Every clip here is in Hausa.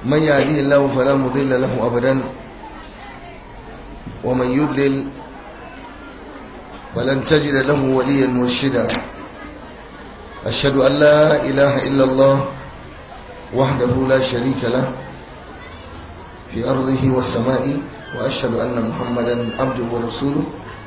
من يهديه الله فلا مضل له أبدا ومن يضلل فلن تجد له وليا مرشدا أشهد أن لا إله إلا الله وحده لا شريك له في أرضه والسماء وأشهد أن محمدا عبده ورسوله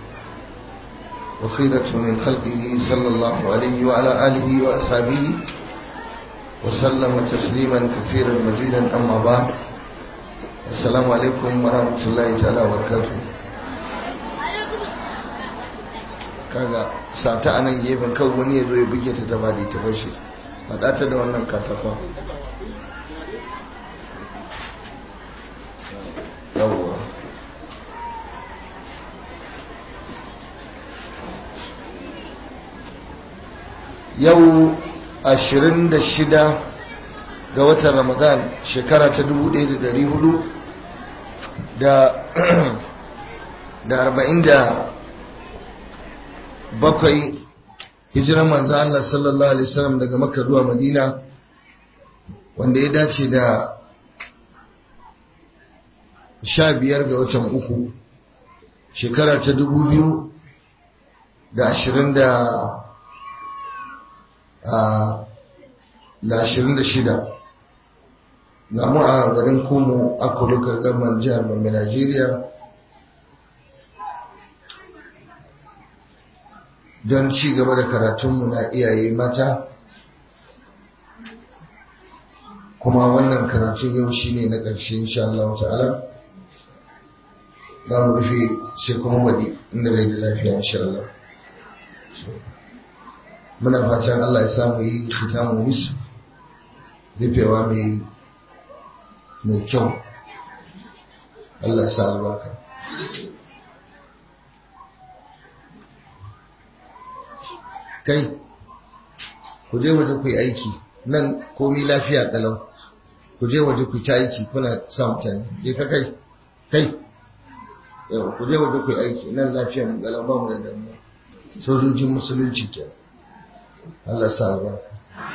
وخيرته من خلقه صلى الله عليه وعلى آله وأصحابه وسلم تسليما كثيرا مزيدا أما بعد السلام عليكم ورحمة الله تعالى وبركاته kaga sata a nan gefen kawai wani ya zo ya buge ta ta bada ta fashe faɗa ta da wannan katakon yawwa yau 26 ga watan ramadan shekara ta 1400 da da arba'in da bakwai hijiran manzo Allah sallallahu alaihi wasallam daga makka zuwa madina wanda ya dace da sha biyar ga watan uku shekara ta dubu biyu da ashirin da da ashirin da shida na mu a garin kumu a kudukar gaban jihar Bambe Najeriya don ci gaba da karatunmu na iyaye mata kuma wannan karatun yau shi ne na ƙarshe insha Allah ta'ala za mu rufe sai kuma wadi inda rai da lafiya insha Allah muna fatan Allah ya samu yi khitamu musu rufewa mai mai kyau Allah sa albarka kai ku je waje ku yi aiki nan komi lafiya kalau ku je waje ku ci aiki kuna sa mutane je ka kai kai yau ku je waje ku yi aiki nan lafiya mu kalau ba mu da damuwa sojojin musulunci ke Allah sa albarka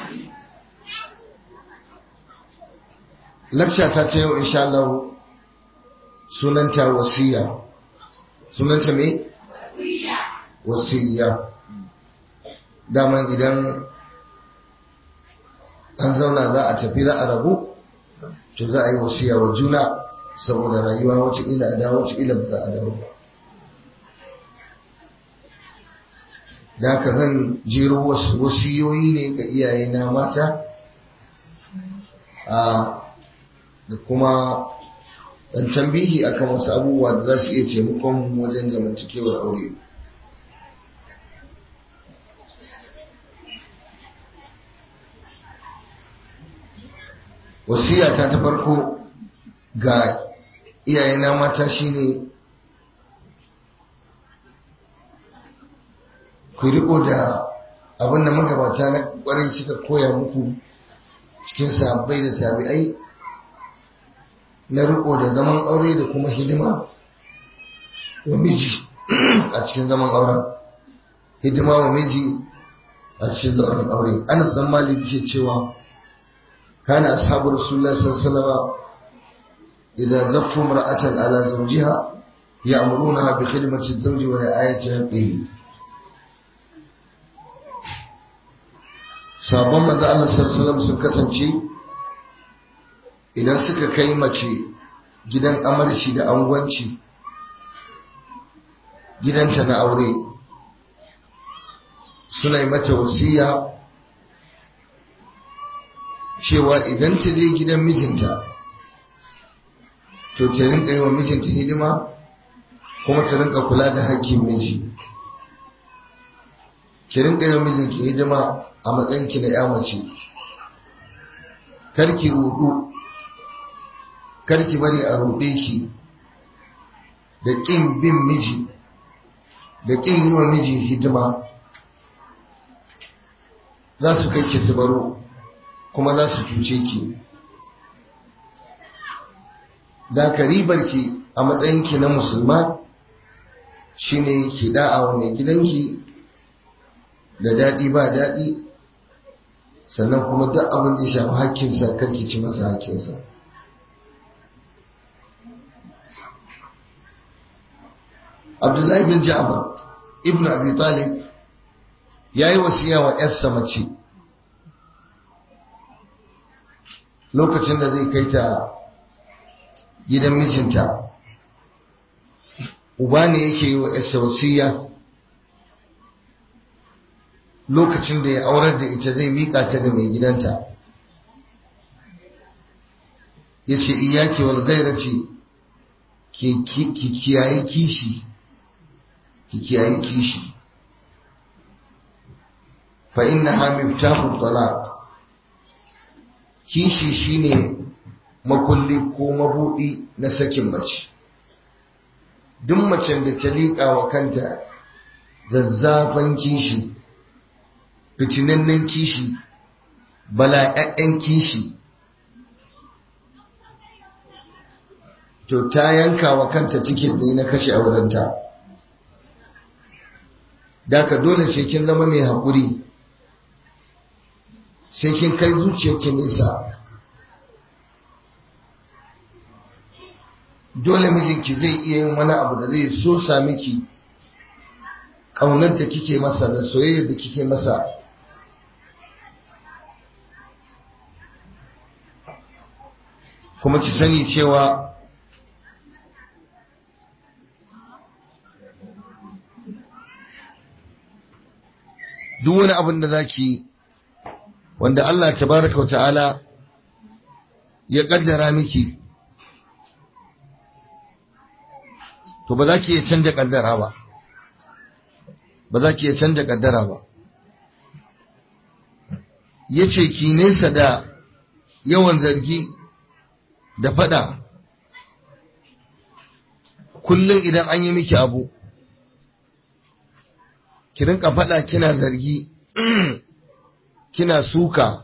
lakca ta ce yau insha Allah sunanta wasiya sunanta me wasiya daman idan an zauna za a tafi za a rabu to za a yi wasiya wa juna saboda rayuwa wacce ila a dawo wacce ila ba za a dawo da haka zan jero wasiyoyi ne ga iyaye na mata a da kuma dan tambihi akan wasu abubuwa da za su iya taimakon wajen zamantakewar aure wasiyata ta farko ga iyayena mata shine ku riko da abin da magabata na kwarai suka koya muku cikin sabbai da tabi'ai na riko da zaman aure da kuma hidima wa miji a cikin zaman auren hidima wa miji a cikin zaman aure anas dan malik ke cewa كان أصحاب رسول الله صلى الله عليه وسلم إذا زفوا امرأة على زوجها يأمرونها بخدمة الزوج ورعاية حقه sabon maza Allah sallallahu sun kasance idan suka kai mace gidan amarci da angwanci gidanta na aure suna yi mata wasiya cewa idan ta je gidan mijinta to ta rinka yi wa mijinta hidima kuma ta rinka kula da hakkin miji ki rinka yi wa mijinki hidima a matsayinki na ya mace karki rudu karki bari a ruɗe ki da ƙin bin miji da ƙin yi wa miji hidima za su kai ki su baro kuma za su cuce ki da ka ribarki a matsayinki na musulma shine ki da'a wa mai gidanki da daɗi ba daɗi sannan kuma duk abin da ya shafi hakkinsa karki ci masa hakkinsa abdullahi bin ja'far ibn abi talib ya yi wasiya wa yarsa mace lokacin da zai kai ta gidan mijinta uba ne yake yi wa yarsa wasiya lokacin da ya aurar da ita zai miƙa ta ga mai gidanta ya ce iyaki wal gairace ki kiyaye kishi ki kiyaye kishi fa inna ha miftahu talaq kishi shine makulli ko mabudi na sakin mace duk macen da ta liƙa wa kanta zazzafan kishi fitinannen kishi bala'ya'yan kishi to ta yanka wa kanta tiket ne na kashe aurenta da ka dole sai kin zama mai haƙuri sai kin kai zuciyarki nesa dole mijinki zai iya yin wani abu da zai so sami ki ƙaunar da kike masa da soyayya da kike masa kuma ki sani cewa duk wani abin da za ki wanda Allah tabaraka wa ta'ala ya kaddara miki to ba za ki iya canja kaddara ba ba za ki iya canja kaddara ba ya ce ki nesa da yawan zargi da fada kullum idan an yi miki abu ki rinka fada kina zargi kina suka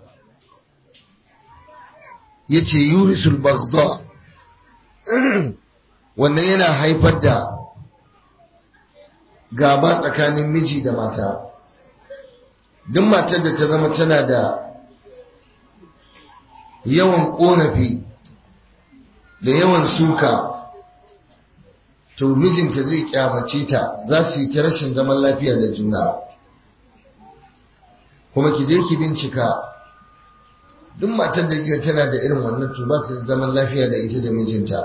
yace yurisul baghdha wannan yana haifar da gaba tsakanin miji da mata duk matar da ta zama tana da yawan korafi da yawan suka to mijinta zai kyamace ta za su yi ta rashin zaman lafiya da juna kuma ki je ki bincika duk matar da kika tana da irin wannan to ba ta zaman lafiya da ita da mijinta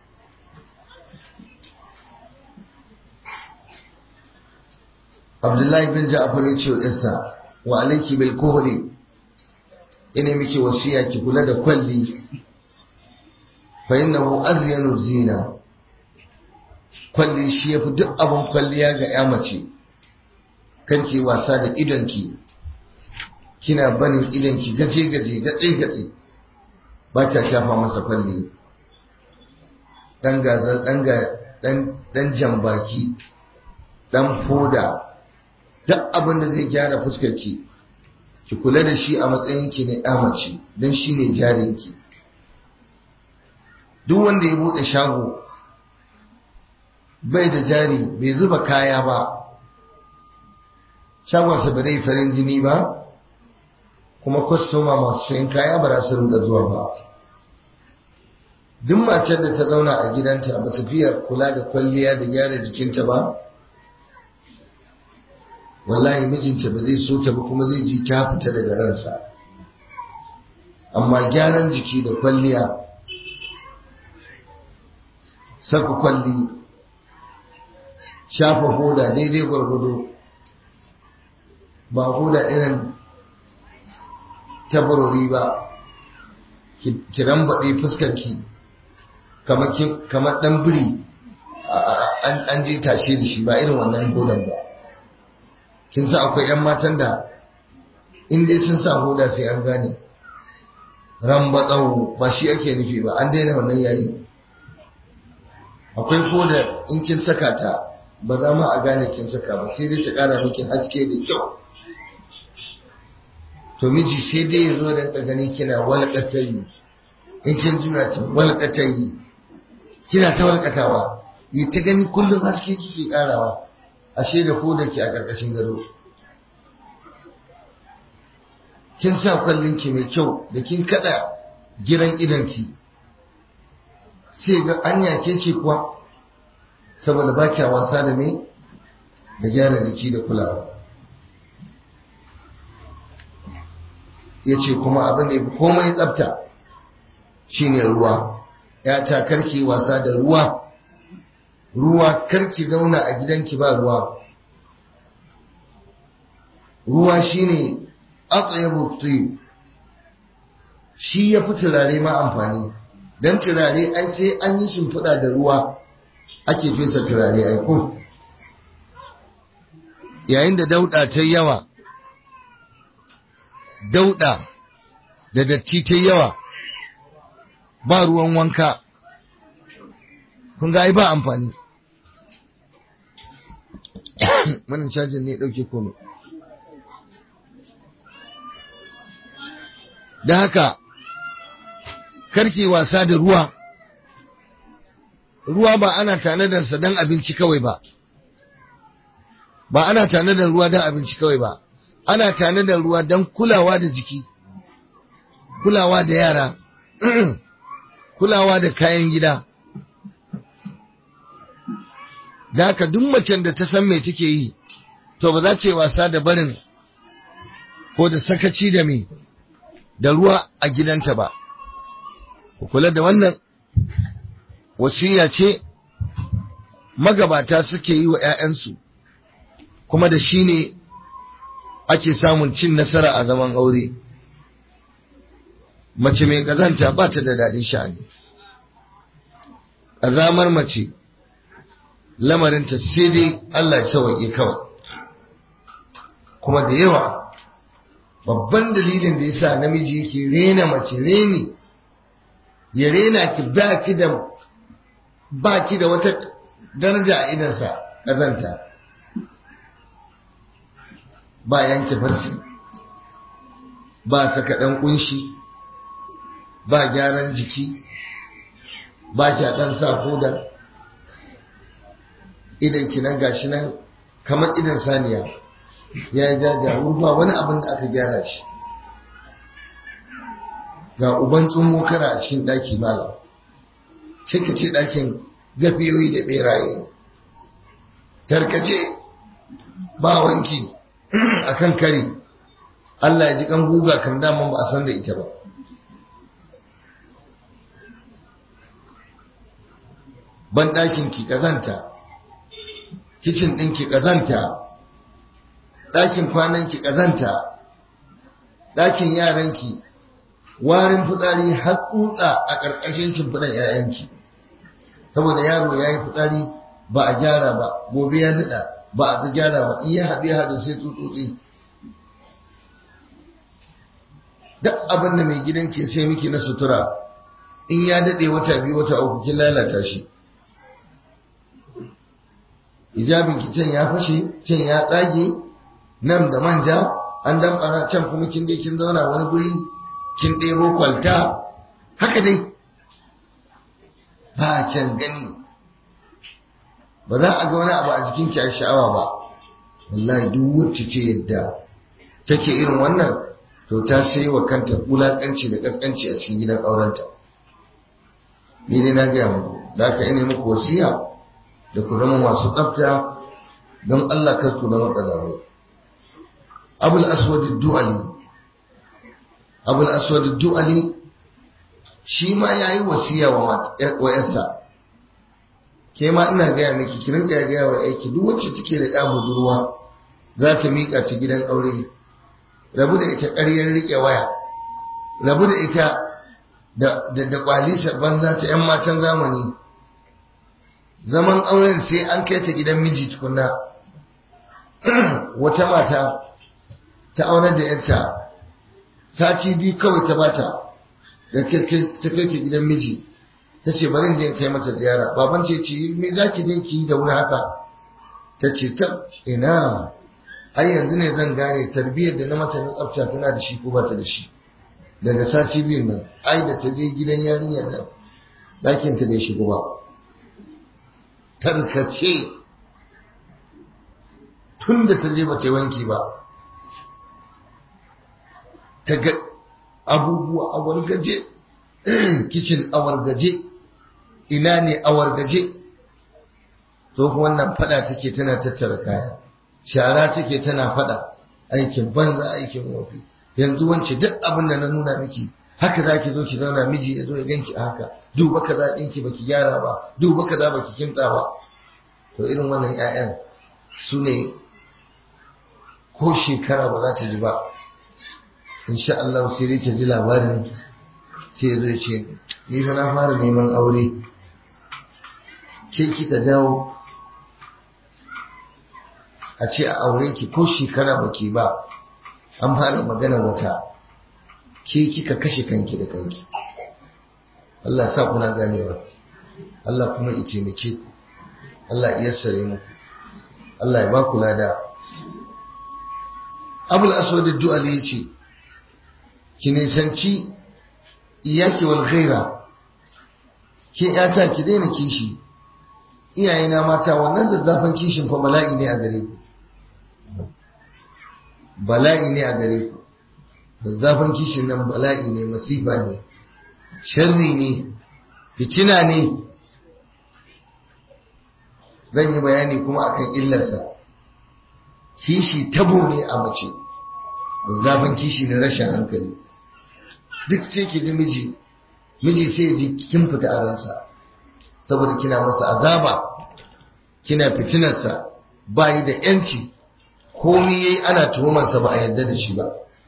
Abdullahi bin Ja'far ya ce wa Isa wa alayki bil kuhli ina miki wasiya ki kula da kwalli fa innahu azyanu zina kwalli shi yafi duk abin kwalliya ga ya mace kanki wasa da idonki kina banin idonki gaje-gaje gatse-gatse ba ta shafa masa kwalli dan gazal dan jambaki dan foda duk abin da zai gyara fuskarki ki kula da shi a matsayinki na ya mace don shi ne jarinki duk wanda ya buɗe shago bai da jari bai zuba kaya ba shagonsa ba zai farin jini ba kuma kwastoma masu sayan kaya ba za su rinka zuwa ba duk matar da ta zauna a gidanta ba ta fiye kula da kwalliya da gyara jikinta ba wallahi mijinta ba zai so ta ba kuma zai ji ta fita daga ransa amma gyaran jiki da kwalliya saka kwalli shafa hoda daidai gwargwado ba hoda irin tabarori ba ki rambaɗe fuskarki kamar ɗan biri an je tashe da shi ba irin wannan hodan ba kin sa akwai 'yan matan da in dai sun sa hoda sai an gane rambaɗau ba shi ake nufi ba an daina wannan yayi akwai hoda in kin saka ta ba za ma a gane kin saka ba sai dai ta ƙara miki haske da kyau to miji sai dai ya zo da gani kina walƙatayi in kin jura ta walƙatayi kina ta walƙatawa yi ta gani kullum haske kike ƙarawa ashe da ko da ke a ƙarƙashin gado kin sa kwallinki mai kyau da kin kada giran idanki sai ga anya ke ce kuwa saboda ba kya wasa da me da gyara jiki da kulawa ya ce kuma abin da ya fi komai tsafta shine ruwa ya ta karki wasa da ruwa ruwa karki zauna a gidanki ba ruwa ruwa shine atsayabu tayyib shi ya fi turare ma amfani don turare ai sai an yi shimfiɗa da ruwa ake fesa turare ai ko yayin da dauɗa ta yawa dauɗa da datti ta yawa ba ruwan wanka kun ga ai ba amfani wannan cajin ne ɗauke komai da haka karki wasa da ruwa ruwa ba ana tanadarsa don abinci kawai ba ba ana tanadar ruwa don abinci kawai ba ana tanadar ruwa don kulawa da jiki kulawa da yara kulawa da kayan gida da haka duk macen da ta san me take yi to ba za ce wasa da barin ko da sakaci da me da ruwa a gidanta ba ku kula da wannan wasiya ce magabata suke yi wa 'ya'yansu kuma da shi ne ake samun cin nasara a zaman aure mace mai ƙazanta ba ta da daɗin sha'ani ƙazamar mace lamarinta sai dai Allah ya sawaƙe kawai kuma da yawa babban dalilin da yasa namiji yake rena mace reni ya rena ki ba ki da ba ki da wata daraja a idansa ƙazanta ba yanke farce ba saka ɗan ƙunshi ba gyaran jiki ba ki ɗan sa koda idan ki nan gashi nan kamar idan saniya ya yi jajawo ba wani abin da aka gyara shi ga uban tsummo kara a cikin ɗaki malam cika ce ɗakin gafiyoyi da ɓeraye tarkace ba wanki a kan kari Allah ya ji kan guga kan daman ba a san da ita ba ban ɗakin ki ƙazanta kicin ɗin ki ƙazanta ɗakin kwanan ki ƙazanta ɗakin yaranki warin fitsari har tsutsa a ƙarƙashin cimfiɗan 'ya'yanki saboda yaro ya yi fitsari ba a gyara ba gobe ya daɗa ba a gyara ba in ya haɗe haɗe sai tsutsotsi duk abin da mai gidan ke sai miki na sutura in ya daɗe wata biyu wata uku kin lalata shi hijabin ki can ya fashe can ya tsage nan da manja an damɓara can kuma kin je kin zauna wani guri kin ɗebo kwalta haka dai ba kyan gani ba za a ga wani abu a jikinki a sha'awa ba wallahi duk wacce ce yadda take irin wannan to ta sai wa kanta wulaƙanci da ƙasƙanci a cikin gidan aurenta ni dai na gaya muku da aka ina muku wasiya da ku zama masu tsafta don Allah kar ku zama ƙazamai abul aswad du'ali abul aswad du'ali shi ma yayi wasiya wa wa yarsa ke ma ina gaya miki ki rinka gaya wa aiki duk wacce take da ya budurwa za ta miƙa ta gidan aure rabu da ita ƙaryar riƙe waya rabu da ita da da kwalisar banza ta yan matan zamani zaman auren sai an kai ta gidan miji tukunna wata mata ta aurar da yarta sati biyu kawai ta bata da ta kai ta gidan miji ta ce bari je kai mata ziyara baban ce ce me za ki je ki yi da wuri haka ta ce ta ina har yanzu ne zan gane tarbiyyar da na mata na tsafta tana da shi ko ba ta da shi daga sati biyun nan ai da ta je gidan yarinyar nan ɗakin ta bai shigo ba tarkace tun da ta je ba ta wanki ba ta ga abubuwa a wargaje kicin a wargaje ina ne a wargaje tsohuwan nan fada take tana tattara kaya shara take tana fada aikin banza aikin wofi yanzu wance duk abin da na nuna miki haka za ki zo ki zauna miji ya zo ya ganki a haka duba kaza ɗinki baki gyara ba duba kaza baki kimtsa ba to irin wannan 'ya'yan su ne ko shekara ba za ta ji ba insha Allah sai dai ta ji labarin sai zai ce ni fa na fara neman aure ke kika jawo a ce a aure ki ko shekara baki ba an fara magana wata ke kika kashe kanki da kanki Allah sa kuna ganewa Allah kuma ya taimake ku Allah ya yassare muku Allah ya ba ku lada Abul Aswad ad-Du'ali yace ki nisanci iyaki wal ghaira ke yata ki daina kishi iyayena mata wannan zazzafan kishin fa bala'i ne a gare ku bala'i ne a gare ku zazzafan kishin nan bala'i ne masifa ne sharri ne fitina ne zan yi bayani kuma akan illarsa kishi tabo ne a mace zazzafan kishi na rashin hankali duk sai ki ji miji miji sai ji kin fita a ransa saboda kina masa azaba kina fitinarsa ba yi da yanci komi yayi ana tuhumarsa ba a yadda da shi ba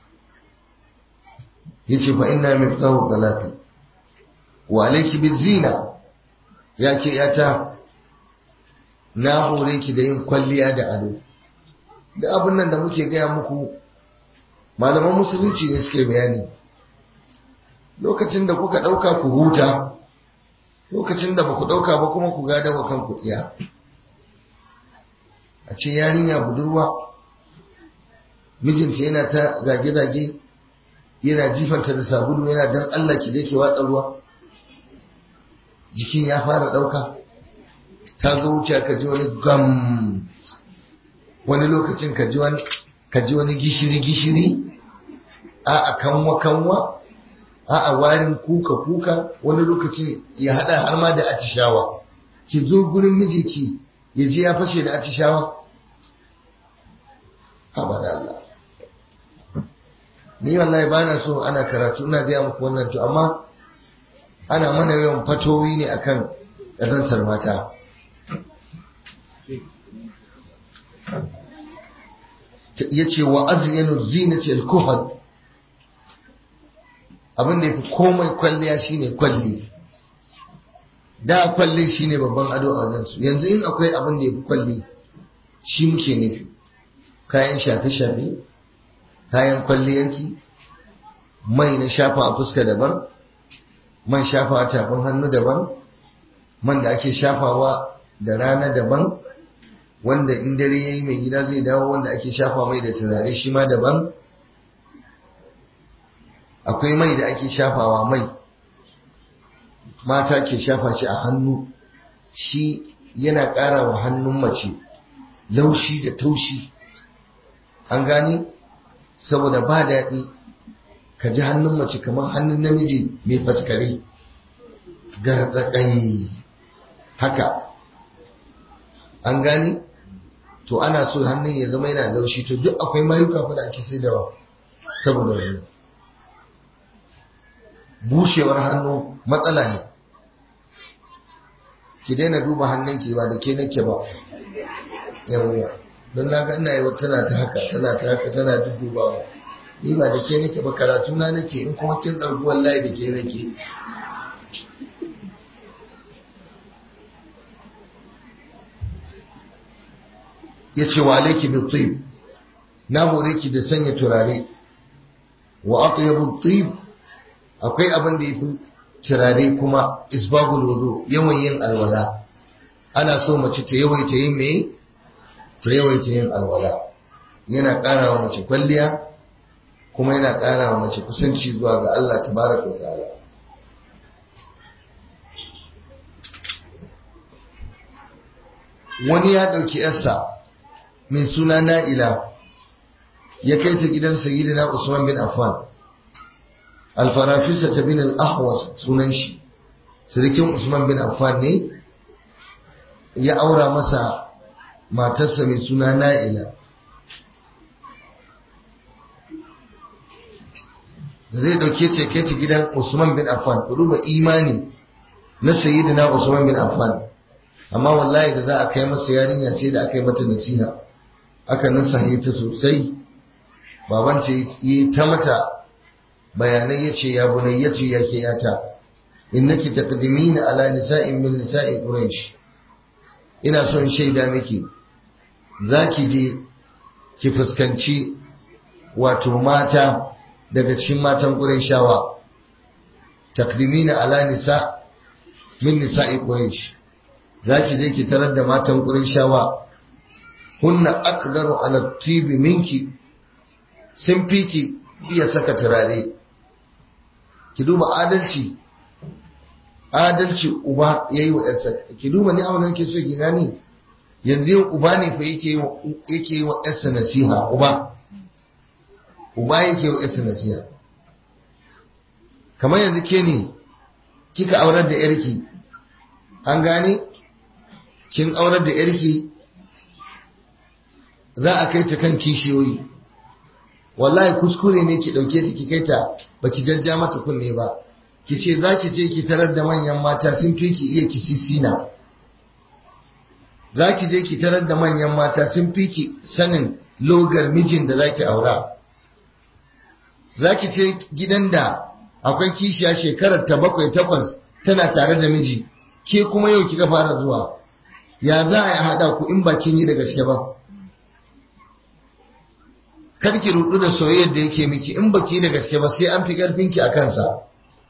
yace fa inna miftahu galati wa alayki bizina yake yata na hore ki da yin kwalliya da ado da abin nan da muke gaya muku malaman musulunci ne suke bayani lokacin da kuka ɗauka ku huta lokacin da ba ku ɗauka ba kuma ku gada wa kanku tsiya a ce yarinya budurwa mijinta yana ta zage-zage yana jifanta da sabulu yana dan Allah ki je ki watsa ruwa jikin ya fara ɗauka ta zo wuce ka ji wani gam wani lokacin ka ji wani gishiri-gishiri a a kanwa-kanwa a a warin kuka-kuka wani lokacin ya hada har ma da atishawa ki zo gurin mijinki ya je ya fashe da atishawa haɓar Allah ni wallahi ba na so ana karatu ina gaya muku wannan to amma ana mana yawan fatowi ne akan ƙazantar mata ya ce wa azyanu zinati al-kuhad abin da yafi komai kwalliya shine kwalli da kwalli shine babban ado a wajen su yanzu in akwai abin da yafi kwalli shi muke nufi kayan shafe-shafe kayan kwalliyarki mai na shafa a fuska daban man shafa a tafin hannu daban man da ake shafawa da rana daban wanda in dare ya yi mai gida zai dawo wanda ake shafa mai da turare shi ma daban akwai mai da ake shafawa mai mata ke shafa shi a hannu shi yana ƙara wa hannun mace laushi da taushi an gani saboda ba daɗi ka ji hannun mace kamar hannun namiji mai faskare garzaƙai haka an gani to ana so hannun ya zama yana laushi to duk akwai mayuka fa da ake saidawa saboda wani bushewar hannu matsala ne ki daina duba hannunki ba da ke nake ba yawwa don na ga ina yi tana ta haka tana ta haka tana dudduba ba ni ba da ke nake ba karatu na nake in kuma kin ɗauki wallahi da ke nake ya ce wa alaiki bi tib na hore ki da sanya turare wa atyabu tib akwai abin da yafi turare kuma isbagul wudu yawan yin alwala ana so mace ta yawaita yin me ta yawaita yin alwala yana ƙara wa mace kwalliya kuma yana ƙara wa mace kusanci zuwa ga Allah tabaraka wa ta'ala wani ya ɗauki yarsa mai suna na'ila ya kai ta gidan sayyidina Usman bin Affan alfarafisa ta bin al-ahwas sunan shi sirikin Usman bin Affan ne ya aura masa matarsa mai suna na'ila da zai dauke ce kai ta gidan Usman bin Affan ku duba imani na sayyidina Usman bin Affan amma wallahi da za a kai masa yarinya sai da aka yi mata nasiha aka nasahe ta sosai baban ce yi ta mata bayanai yace ya bunai yace ya ke yata innaki taqdimina ala nisa'in min nisa'i quraish ina son shaida miki zaki je ki fuskanci wato mata daga cikin matan qurayshawa taqdimina ala nisa min nisa'i quraish zaki je ki tarar da matan qurayshawa hunna aqdaru ala tibi minki sun fiki iya saka turare ki duba adalci adalci uba ya yi wa ‘yarsa ki duba ni abin ke so ki gani yanzu yau uba ne fa yake yi wa ‘yarsa nasiha uba uba yake wa ‘yarsa nasiha kamar yanzu ke ne kika aurar da ‘yarki an gane kin aurar da ‘yarki za a kai ta kan kishiyoyi wallahi kuskure ne ki ɗauke ta ki kai ta baki jajja mata kunne ba ki ce za ki je ki tarar da manyan mata sun fi ki iya kisisina za ki je ki tarar da manyan mata sun fi ki sanin logar mijin da za ki aura za ki ce gidan da akwai kishiya shekarar ta bakwai takwas tana tare da miji ke kuma yau kika fara zuwa ya za a haɗa ku in ba kin yi da gaske ba kar ki rudu da soyayyar da yake miki in baki da gaske ba sai an fi karfinki a kansa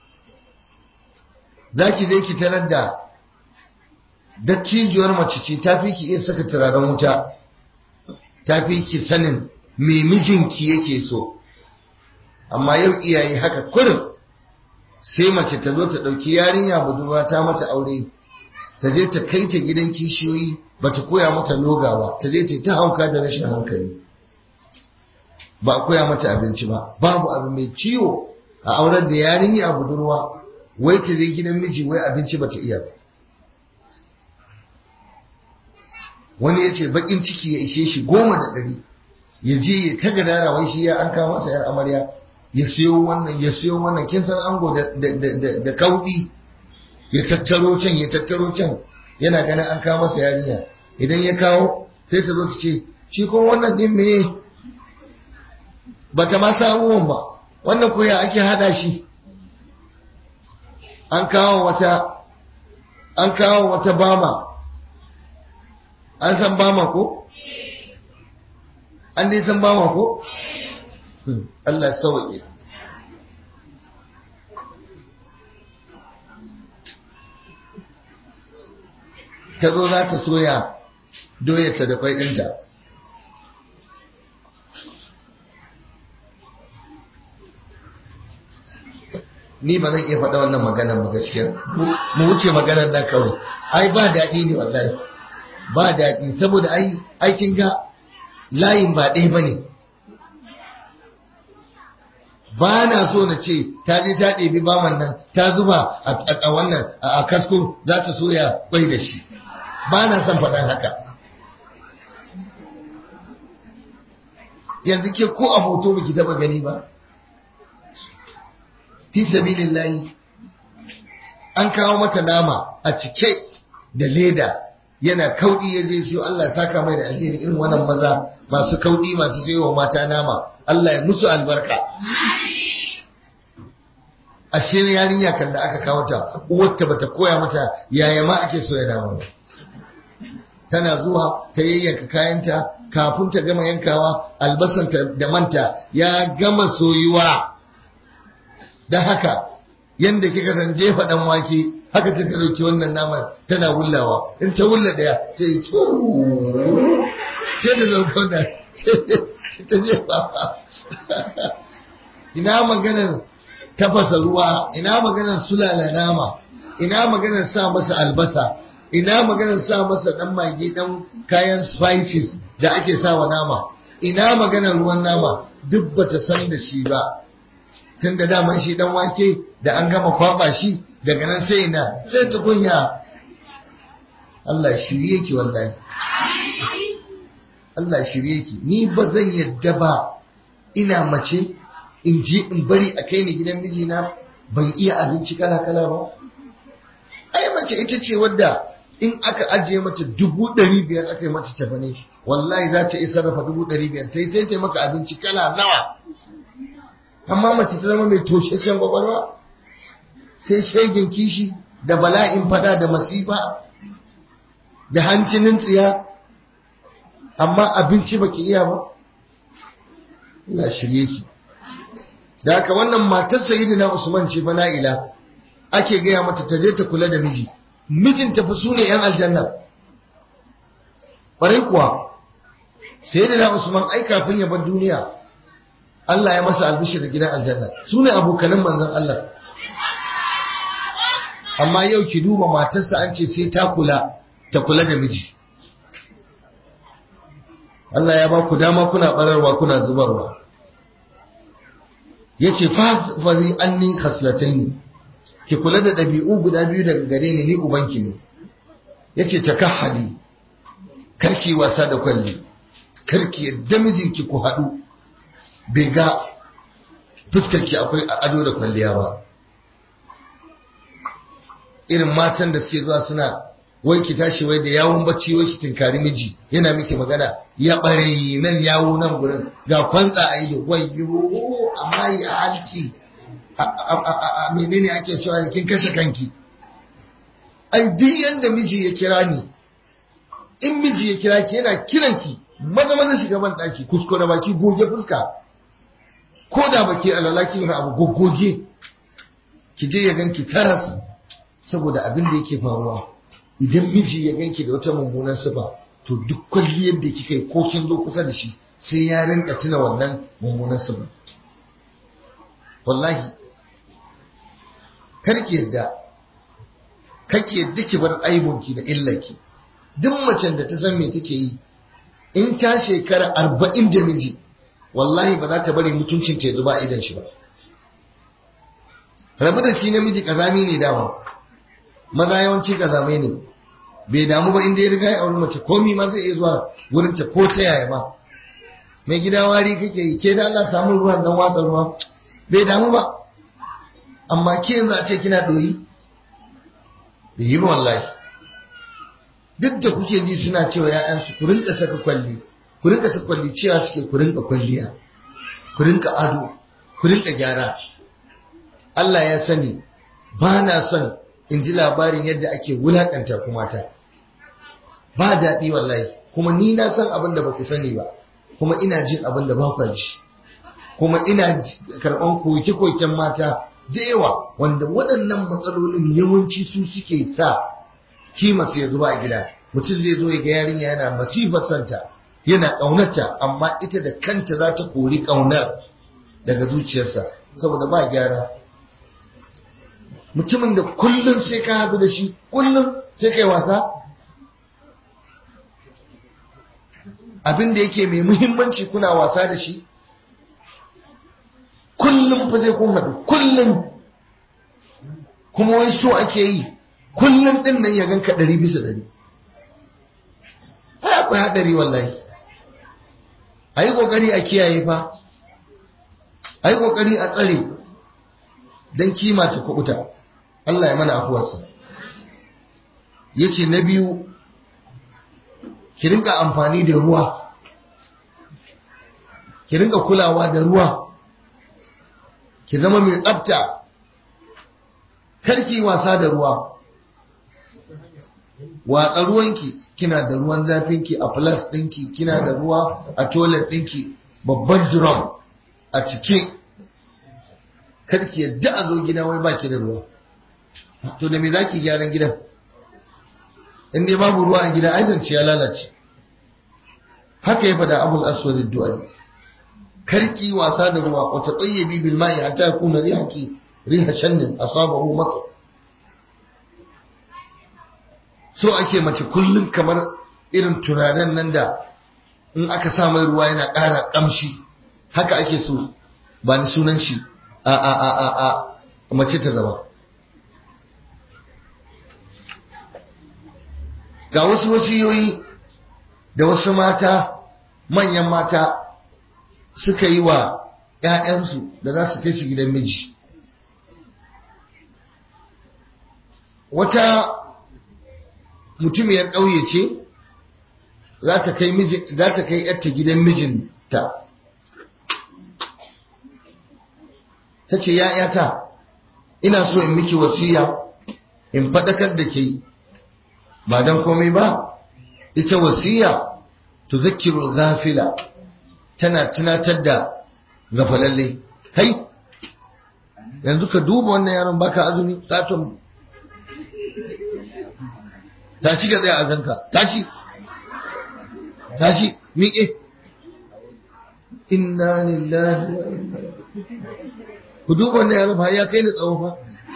za ki je ki tarar da dattijuwar mace ce ta fi ki iya saka turaren wuta ta fi ki sanin me mijinki yake so amma yau iyaye haka kurin sai mace ta zo ta ɗauki yarinya budurwa ta mata aure ta je ta kai ta gidan kishiyoyi ba ta koya mata loga ba ta je ta ta hauka da rashin hankali ba a koya mata abinci ba babu abu mai ciwo a auren da yarinya budurwa wai ta je gidan miji wai abinci bata iya ba wani ya ce bakin ciki ya ishe shi goma da ɗari ya je ya ta gadara wai shi ya an kawo masa yar amarya ya siyo wannan ya siyo wannan kin san ango da kaudi ya tattaro can ya tattaro can yana ganin an kawo masa yarinya idan ya kawo sai ta zo ta ce shi ko wannan din me bata ma samuwan ba wannan koya ake hada shi an kawo wata an kawo wata bama an san bama ko an dai san bama ko Allah sauke ta zo za ta soya doyarta da kwai ɗinta ni ba zan iya faɗa wannan maganar ba gaskiya mu wuce maganar nan kawai ai ba daɗi ne wallahi ba daɗi saboda ai aikin ga layin ba ɗaya ba ne ba na so na ce ta je ta ɗebi baman nan ta zuba a wannan a kasko za ta soya kwai da shi ba na son faɗan haka yanzu ke ko a hoto baki taba gani ba fi sabilillahi an kawo mata nama a cike da leda yana kaudi ya je siyo Allah ya saka mai da alheri irin wannan maza masu kaudi masu je wa mata nama Allah ya musu albarka ashe yarinya kan da aka kawo ta uwarta bata koya mata yaya ma ake so ya nama ba tana zuwa ta yayyanka kayanta kafin ta gama yankawa albasanta da manta ya gama soyuwa don haka yadda kika san jefa dan wake haka ta dauki wannan naman tana wullawa in ta wulla daya sai sai ta dauka wannan ta jefa ina maganar tafasa ruwa ina maganar sulala nama ina maganar sa masa albasa ina maganar sa masa dan mage dan kayan spices da ake sawa nama ina maganar ruwan nama duk bata san da shi ba tun da daman shi dan wake da an gama kwaba shi daga nan sai na sai tukunya Allah shirye ki wallahi Allah shirye ki ni ba zan yadda ba ina mace in je in bari a kai ni gidan mijina ban iya abinci kala kala ba ai mace ita ce wadda in aka ajiye mata dubu ɗari biyar aka yi mata tafane wallahi za ta iya sarrafa dubu ɗari biyar ta yi sai ta maka abinci kala nawa amma mace ta zama mai toshashen kwakwalwa sai shegin kishi da bala'in fada da masifa da hancinin tsiya amma abinci baki iya ba ina shirye ki da haka wannan matar sayyidina Usman ce fa na'ila ake gaya mata ta je ta kula da miji mijin ta fa sune yan aljanna ƙwarai kuwa sayyidina Usman ai kafin ya bar duniya Allah ya masa albishir da gidan aljanna sune abokanan manzon Allah amma yau ki duba matarsa an ce sai ta kula ta kula da miji Allah ya ba ku dama kuna bararwa kuna zubarwa yace fazi anni khaslataini ki kula da dabi'u guda biyu daga gare ni ni ubanki ne yace takahhali karki wasa da kwalli karki yadda mijinki ku hadu bai ga fuskarki akwai ado da kwalliya ba irin matan da suke zuwa suna wai ki tashi wai da yawun bacci wai ki tinkari miji yana miki magana ya bare nan yawo nan gurin ga kwantsa a ido wai yo amma ya halki a menene ake cewa kin kashe kanki ai duk yanda miji ya kira ni in miji ya kira ki yana kiran ki maza maza shiga ban daki kuskure baki goge fuska ko da baki alalaki wani abu goggoge ki je ya ganki taras saboda abin da yake faruwa idan miji ya ganki da wata mummunan sifa to duk kwalliyar da kika yi ko kin zo kusa da shi sai ya rinka tuna wannan mummunan sifa wallahi karki yadda kake yadda ki bar aibunki da illarki duk macen da ta san me take yi in ta shekara arba'in da miji wallahi ba za ta bari mutuncin ta zuba idan shi ba rabu da shi namiji kazami ne dama maza yawanci kazamai ne bai damu ba inda ya riga ya auri mace komi ma zai iya zuwa wurin ta ko ta yaya ba mai gida wari kake yi ke da Allah samu ruwan dan watsa ruwa bai damu ba amma ke yanzu a ce kina doyi bai yi wallahi duk da kuke ji suna cewa ya'yansu ku rinka saka kwalli ku rinka saka kwalli cewa suke ku rinka kwalliya ku rinka ado ku rinka gyara Allah ya sani ba na son in ji labarin yadda ake wulakanta ku mata ba daɗi wallahi kuma ni na san abin da ba ku sani ba kuma ina jin abin da ba ku ji kuma ina karɓan koke-koken mata da yawa wanda waɗannan matsalolin yawanci su suke sa kima ya zuba a gida mutum zai zo ya ga yarinya yana masifar santa yana ƙaunata amma ita da kanta za ta kori ƙaunar daga zuciyarsa saboda ba gyara mutumin da kullum sai ka haɗu da shi kullum sai kai wasa abin da yake mai muhimmanci kuna wasa da shi kullum fa sai kun haɗu kullum kuma wai so ake yi kullum ɗin nan ya ganka ɗari bisa ɗari ai akwai haɗari wallahi a yi ƙoƙari a kiyaye fa a yi ƙoƙari a tsare don kima ta kuɓuta Allah ya mana afuwarsa ya ce na biyu ki rinka amfani da ruwa ki rinka kulawa da ruwa ki zama mai tsafta karki wasa da ruwa watsa ruwanki kina da ruwan zafinki a flas ɗinki kina da ruwa a toilet ɗinki babban drum a cike karki yadda a zo gida wai baki da ruwa to da me zaki gyaran gidan in dai babu ruwa a gida ai zance ya lalace haka ya fada abul aswad ad-du'ali karki wasa da ruwa wa tatayyibi bil ma'i hatta yakuna rihaki riha shannin asabahu matar so ake mace kullum kamar irin turaren nan da in aka sa mai ruwa yana ƙara ƙamshi haka ake so ba ni sunan shi a a a a a mace ta zama ga wasu wasiyoyi da wasu mata manyan mata suka yi wa ‘ya'yansu da za su kai su gidan miji wata mutumiyar ƙauye ce za ta kai ‘yarta gidan mijinta ta ce ‘ya'yata ina so in miki wasiya in faɗakar da ke ba don komai ba ita wasiya to zakiru zafila tana tunatar da gafalalle kai yanzu ka duba wannan yaron baka azumi katon tashi ga tsaye a ganka tashi tashi miƙe inna lillahi wa inna ku duba wannan yaron fa ya kai ni tsawo fa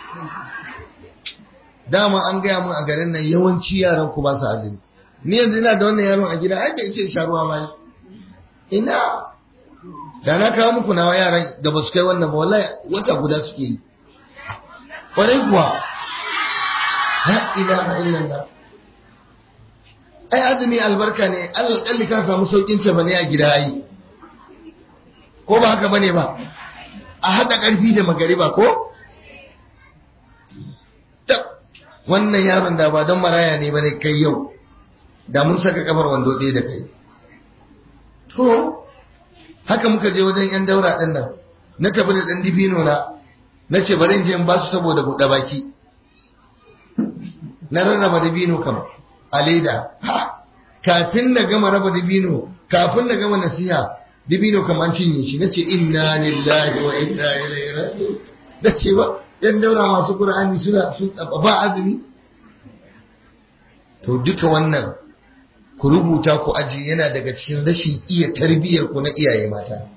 dama an gaya mun a garin nan yawanci yaran ku ba su azumi ni yanzu ina da wannan yaron a gida ai bai ce sharuwa ma ina da na kawo muku nawa yaran da ba su kai wannan ba wallahi wata guda suke yi kwarai kuwa la ilaha illallah ai azumi albarka ne alƙalli ka samu saukin ce bane a gida ai ko ba haka bane ba a haɗa ƙarfi da magariba ko wannan yaron da ba don maraya ne bane kai yau da mun saka kafar wando ɗaya da kai to haka muka je wajen yan daura ɗin nan na tafi da ɗan dibino na na ce bari in je in ba su saboda buɗe baki na rarraba dibino kam a leda kafin na gama raba dibino kafin na gama nasiha dibino kam an cinye shi na ce inna lillahi wa inna ilaihi raji'un da ce ba yan daura masu qur'ani suna sun ba azumi to duka wannan ku rubuta ku aji yana daga cikin rashin iya tarbiyyar ku na iyaye mata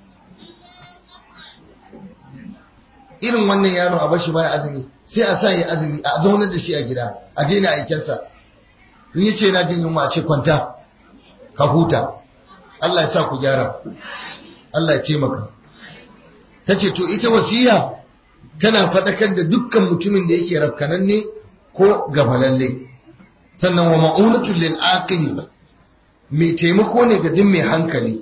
irin wannan yaro a bashi baya azumi sai a sa ya azumi a zaunar da shi a gida a daina aikensa in yace yana jin yunwa a ce kwanta ka huta Allah ya sa ku gyara Allah ya taimaka tace to ita wasiya tana faɗakar da dukkan mutumin da yake rafkananne ko gafalalle sannan wa ma'unatul lil aqil mai taimako ne ga duk mai hankali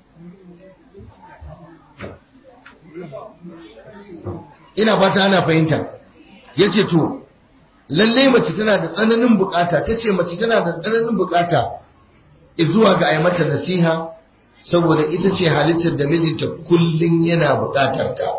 ina fata ana fahimta yace to lalle mace tana da tsananin bukata tace mace tana da tsananin bukata zuwa ga ai mata nasiha saboda ita ce halittar da mijinta kullun yana bukatar ta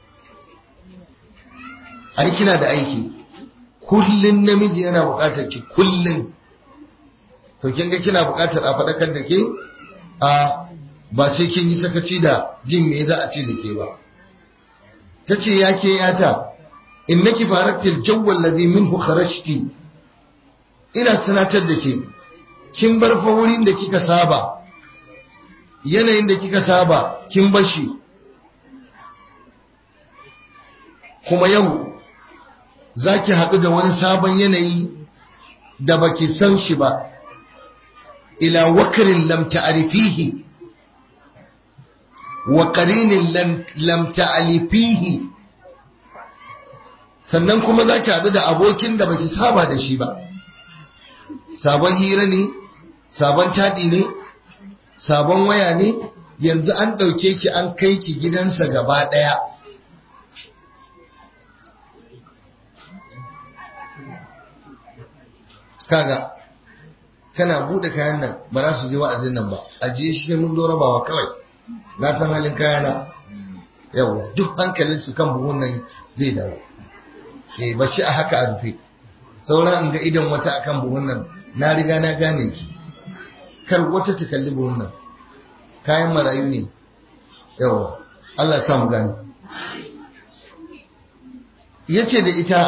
ai kina da aiki kullun namiji yana bukatar ki kullun to kin ga kina bukatar a fadakar da ke a ba sai kin yi sakaci da jin me za a ce da ke ba tace yake yata innaki faraktil jawwal ladhi minhu kharajti ina sanatar da ke kin bar fa wurin da kika saba yanayin da kika saba kin bashi kuma yau zaki haɗu da wani sabon yanayi da baki san shi ba ila wakarin lam ta'rifihi wa qarinin lam ta'alifihi sannan kuma za ki haɗu da abokin da baki saba da shi ba sabon hira ne sabon taɗi ne sabon waya ne yanzu an ɗauke ki an kai ki gidansa gaba ɗaya kaga kana buɗe kayan nan ba za su je wa'azin nan ba ajiye shi sai mun zo rabawa kawai na san halin kayana yawa duk hankalinsu kan buhun nan zai dawo eh ba shi a haka a rufe sauran in ga idan wata akan buhun nan na riga na gane ki kar wata ta kalli buhun nan kayan marayu ne yawa Allah ya mu gane yace da ita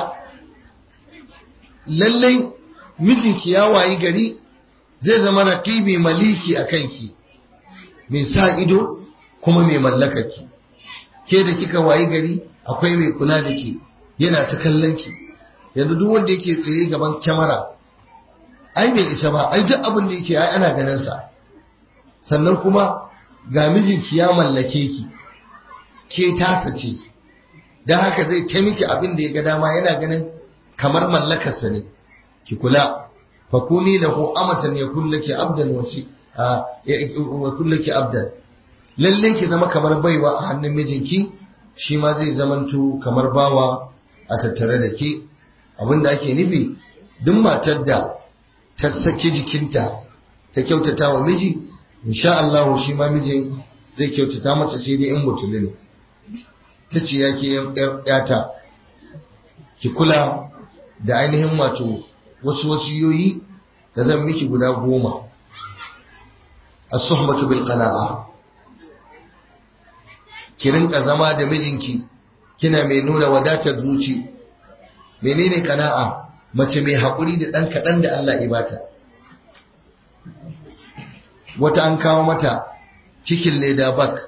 lallai mijinki ya wayi gari zai zama raqibi maliki a kanki mai sa ido kuma mai mallakaki ke da kika wayi gari akwai mai kula da ke yana ta kallon ki yanzu duk wanda yake tsaye gaban kyamara ai bai isa ba ai duk abin da yake ai ana ganin sa sannan kuma ga mijinki ya mallake ki ke tasa ce don haka zai ta miki abin da ya ga dama yana ganin kamar mallakarsa ne ki kula fakuni lahu amatan yakun laki abdan wasi wa kullaki abdan lalle ki zama kamar baiwa a hannun mijinki shi ma zai zamanto kamar bawa a tattare da ke abinda ake nufi duk matar da ta saki jikinta ta kyautata wa miji insha Allah shi ma mijin zai kyautata mata sai dai in mutuli ne ta ce ya ke yata ki kula da ainihin wato wasu wasiyoyi da zan miki guda goma as-suhbatu bil qana'a ki rinka zama da mijinki kina mai nuna wadatar zuci menene kana'a mace mai haƙuri da ɗan kaɗan da Allah ya bata wata an kawo mata cikin leda bak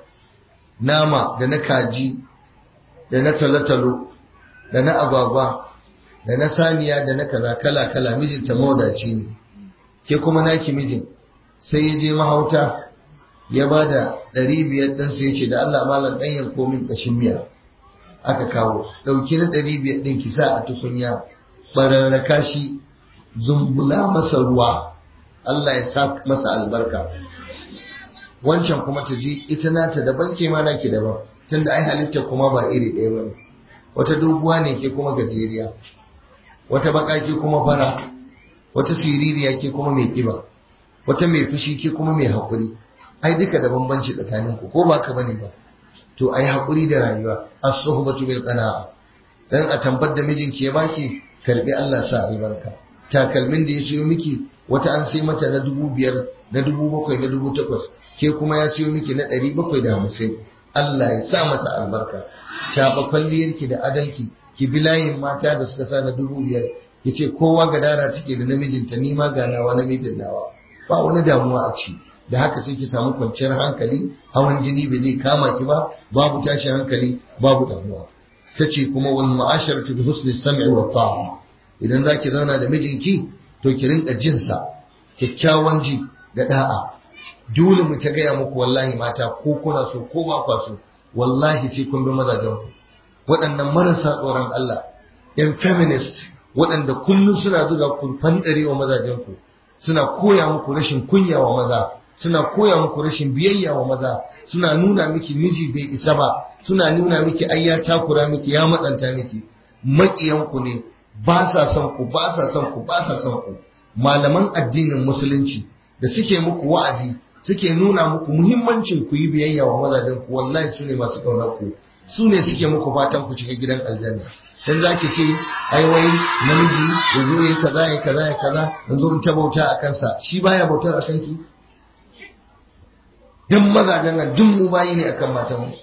nama da na kaji da na talotalo da na agwagwa da na saniya da na kaza kala kala mijinta mawadaci ne ke kuma naki mijin sai ya je mahauta ya ba da ɗari biyar ɗin sai ce da Allah malam ɗan yanko min ƙashin miya aka kawo ɗauki na ɗari biyar ɗin ki sa a tukunya ɓararraka shi zumbula masa ruwa Allah ya sa masa albarka wancan kuma ta ji ita nata daban ke ma naki daban tunda ai halitta kuma ba iri ɗaya ba ne wata doguwa ne ke kuma gajeriya wata baka ke kuma fara wata siririya ke kuma mai ƙiba wata mai fushi ke kuma mai haƙuri ai duka da bambanci tsakanin ku ko ba ka bane ba to ai haƙuri da rayuwa as-suhbatu bil qana'a dan a tambar da mijinki ya baki karbi Allah sa albarka takalmin da ya siyo miki wata an sai mata na dubu biyar na dubu bakwai na dubu takwas ke kuma ya siyo miki na ɗari bakwai da hamsin Allah ya sa masa albarka shaɓa kwalliyarki da adanki ki bi layin mata da suka sa na dubu biyar ki ce kowa gadara take da namijinta ni ma ga nawa namijin nawa ba wani damuwa a ci da haka sai ki samu kwanciyar hankali hawan jini bai zai kama ki ba babu tashin hankali babu damuwa ta ce kuma wal ma'asharatu bi husni sam'i wa ta'a idan zaki zauna da mijinki to ki rinka jin sa kyakkyawan ji da da'a dole mu ta gaya muku wallahi mata ko kuna so ko ba kwa so wallahi sai kun bi mazajen ku waɗannan marasa tsoron Allah yan feminist waɗanda kullum suna zuga ku fandare wa mazajen ku suna koya muku rashin kunya wa maza suna koya muku rashin biyayya wa maza suna nuna miki miji bai isa ba suna nuna miki ai ya takura miki ya matsanta miki maƙiyanku ne ba sa son ku ba sa son ku ba sa son ku malaman addinin musulunci da suke muku wa'azi suke nuna muku muhimmancin ku yi biyayya wa mazajen ku wallahi su ne masu ƙaunar ku su ne suke muku fatan ku shiga gidan aljanna dan zaki ce ai wai namiji ya zo yi kaza ya kaza ya kaza yanzu in ta bauta a kansa shi baya bautar a kanki duk mazajen nan duk mu bayi ne akan matan mu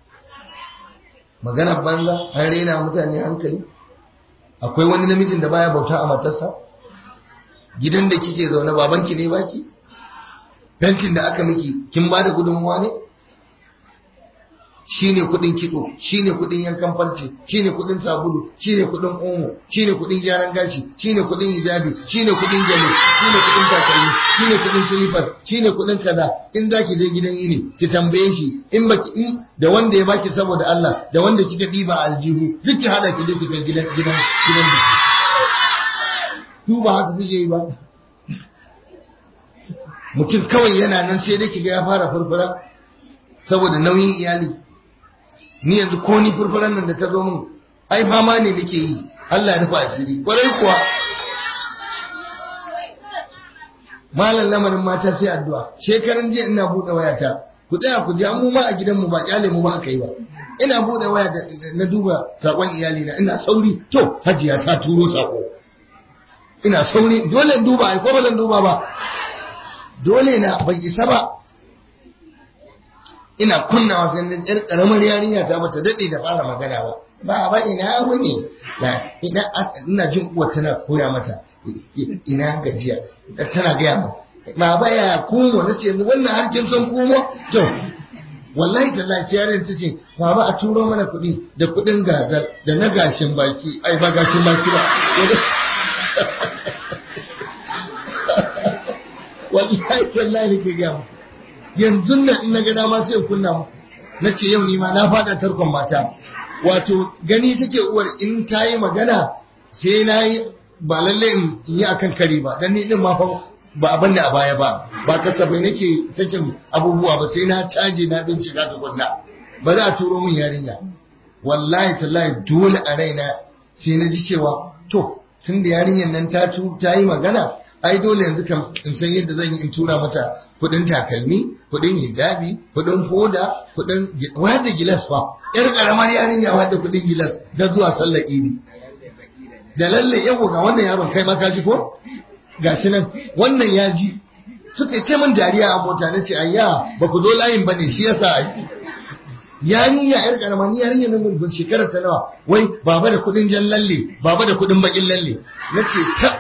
magana banza an rena mutane hankali akwai wani namijin da baya bauta a matarsa gidan da kike zaune babanki ne baki fentin da aka miki kin ba da gudunmuwa ne shine kudin kitso shine kudin yankan farce shine kudin sabulu shine kudin omo shine kudin gyaran gashi shine kudin hijabi shine kudin gele shine kudin takalmi shine kudin slippers shine kudin kaza in zaki je gidan yini ki tambaye shi in baki in da wanda ya baki saboda Allah da wanda kika diba aljihu duk ki hada ki je ki kai gidan gidan gidan biki ku ba haka kuke yi ba mutum kawai yana nan sai dai kiga ya fara furfura saboda nauyin iyali ni yanzu ko ni furfuran nan da ta zo min ai fama ne nake yi Allah ya rufa asiri kwarai kuwa malam lamarin mata sai addu'a shekaran jiya ina bude wayata ku tsaya ku ji an mu ma a gidan mu ba kyale mu ba aka yi ba ina bude waya na duba sakon iyali na ina sauri to hajiya ta turo sako ina sauri dole in duba ai ko ba zan duba ba dole na bai isa ba ina kunnawa sai na yar karamar yarinya ta bata dade da fara magana ba ba ba ina wani na ina ina jin uwa tana koya mata ina gajiya tana gaya mu ba ba ya kumo na ce wannan harkin son kumo to wallahi tallahi sai yaron ta ce baba a turo mana kuɗi da kuɗin gazal da na gashin baki ai ba gashin baki ba wallahi tallahi nake gaya mu yanzu nan in na ga dama sai kunna mu na ce yau ni ma na fada tarkon mata wato gani take uwar in ta yi magana sai na yi ba lalle in yi akan kari ba dan ni din ma fa ba a banne a baya ba ba kasafai nake sakin abubuwa ba sai na caje na bincika tukunna ba za a turo min yarinya wallahi tallahi dole a raina sai na ji cewa to tun da yarinyar nan ta ta yi magana ai dole yanzu kam in san yadda zan yi in tura mata kudin takalmi kudin hijabi kudin hoda kudin wadda gilas fa yar karamar yarinya wadda kudin gilas da zuwa sallar idi da lalle yau ga wannan yaron kai ma ka ji ko gashi nan wannan ya ji suka ce min dariya a mota na ce ayya ba ku zo layin ba ne shi yasa ai yarinya yar karama ni yarinya nan mun shekarar ta nawa wai baba da kudin jan lalle baba da kudin bakin lalle nace ta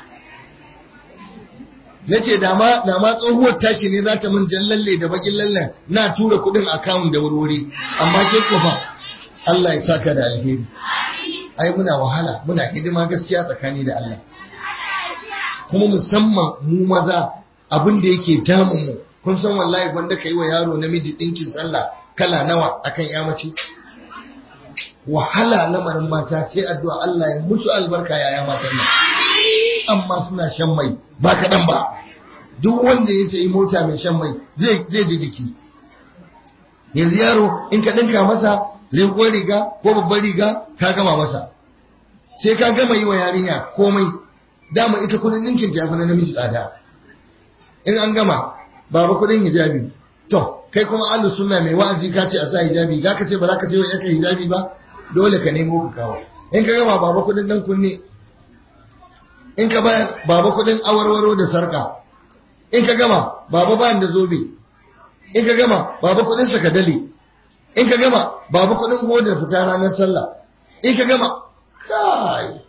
nace da ma da ma tsohuwar tashi ne za ta min jan lalle da bakin lalle na tura kudin account da wurwuri amma ke ko fa Allah ya saka da alheri ai muna wahala muna hidima gaskiya tsakani da Allah kuma musamman mu maza abin da yake damun mu kun san wallahi wanda ka yi wa yaro namiji ɗinkin sallah kala nawa akan ya mace wahala lamarin mata sai addu'a Allah ya musu albarka yaya matan nan amma suna shan mai ba kaɗan ba duk wanda ya sayi mota mai shan mai zai ji jiki yanzu yaro in ka ɗinka masa rigon riga ko babban riga ka gama masa sai ka gama yi wa yarinya komai dama ita kudin ninkin ta yafi na namiji tsada in an gama babu kudin hijabi to kai kuma ahlus sunna mai wa'azi ka ce a sa hijabi ga ka ce ba za ka ce wa yaka hijabi ba dole ka nemo ka kawo in ka gama babu kudin dan kunne in ka bayar babu kudin awarwaro da sarka in ka gama babu bayan da zobe in ka gama babu kudin sakadale in ka gama babu kudin hodar fita ranar sallah in ka gama kai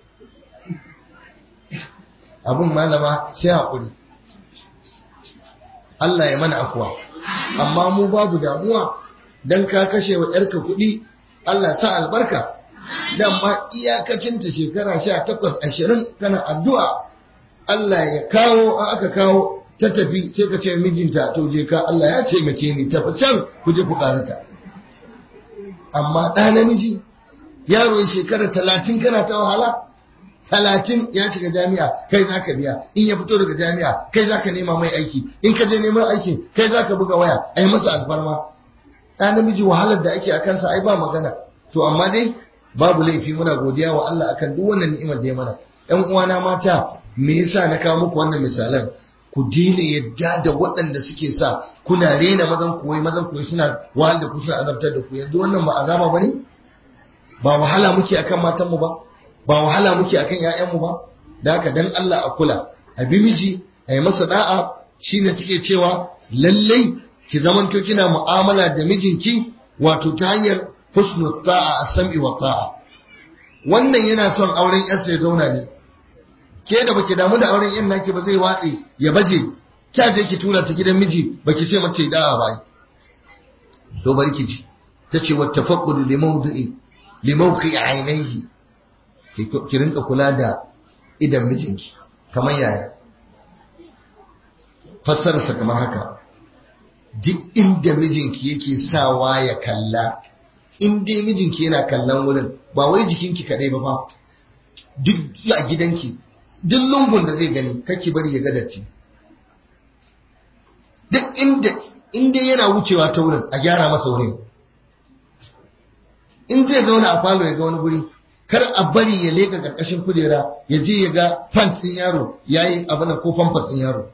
abin malama sai haƙuri Allah ya mana afuwa amma mu babu damuwa don ka kashe wa ‘yarka kuɗi Allah sa albarka dan ma iyakacinta shekara sha takwas ashirin kana addu'a Allah ya kawo aka kawo ta tafi sai ka ce mijinta to je ka Allah ya ce mace ni tafi can ku je ku karata amma ɗa namiji yaro shekara talatin kana ta wahala talatin ya shiga jami'a kai za ka biya in ya fito daga jami'a kai za ka nema mai aiki in ka je neman aiki kai za ka buga waya a yi masa alfarma ɗa namiji wahalar da ake a kansa ai ba magana to amma dai babu laifi muna godiya wa Allah akan duk wannan ni'imar da ya mana ƴan uwana mata me yasa na kawo muku wannan misalan ku daina yadda da waɗanda suke sa kuna rena mazan koyi mazan koyi suna wahal da ku suna azabtar da ku yanzu wannan ba azaba bane ba wahala muke akan matan mu ba ba wahala muke akan ƴaƴanmu ba da haka dan Allah a kula a bi miji a yi masa da'a shine take cewa lallai ki zamanto kina mu'amala da mijinki wato ta hanyar husnul ta'a as-sam'i wa ta'a wannan yana son auren yarsa ya zauna ne ke da baki damu da auren yan naki ba zai watse ya baje kya je ki tura ta gidan miji baki ce mata da'a ba to barki ji tace wa tafaqqudu li mawdi'i li mawqi'i ainihi ki rinka kula da idan mijinki kamar yaya fassararsa kamar haka duk inda mijinki yake sawa ya kalla in dai mijinki yana kallon wurin ba wai jikinki kadai ba fa duk a gidanki duk lungun da zai gani kake bari ya gadace duk inda inda yana wucewa ta wurin a gyara masa wurin in zai zauna a falo ya ga wani guri kar a bari ya leka karkashin kujera ya je ya ga pant din yaro yayi abin ko pampers din yaro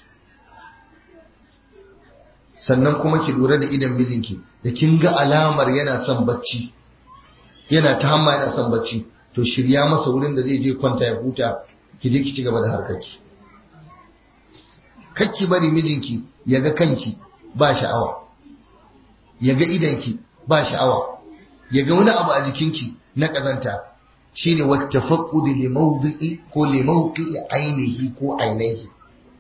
sannan kuma ki lura da idan mijinki da kin ga alamar yana son bacci yana ta hamma yana son bacci to shirya masa wurin da zai je kwanta ya huta ki je ki ci gaba da harkarki kakki bari mijinki ya ga kanki ba sha'awa ya ga idanki ba sha'awa ya ga wani abu a jikinki na ƙazanta shine wata faƙudi limaudu'i ko limauki ainihi ko ainihi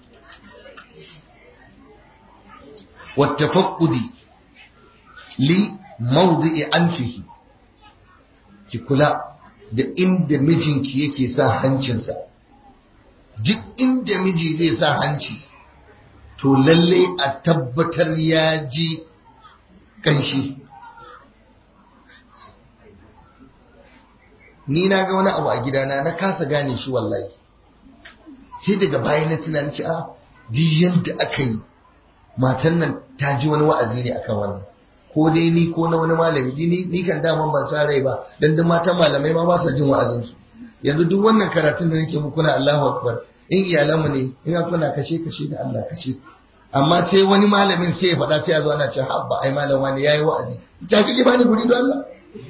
wata faƙudi li maudu'i anfihi ki kula da inda mijinki yake sa hancinsa duk inda miji zai sa hanci to lalle a tabbatar ya ji kanshi ni na ga wani abu a gidana na kasa gane shi wallahi sai daga baya na tunani ce a di yanda aka yi matan nan ta ji wani wa'azi ne akan wannan ko dai ni ko na wani malami ni ni kan daman ban sa rai ba dan duk matan malamai ma ba sa jin wa'azin su yanzu duk wannan karatun da nake muku na Allahu akbar in iyalanmu ne in kuna kashe kashe da Allah kashe amma sai wani malamin sai ya faɗa sai a zo ana cewa habba ai malam wani yayi wa'azi ta shi bani guri don Allah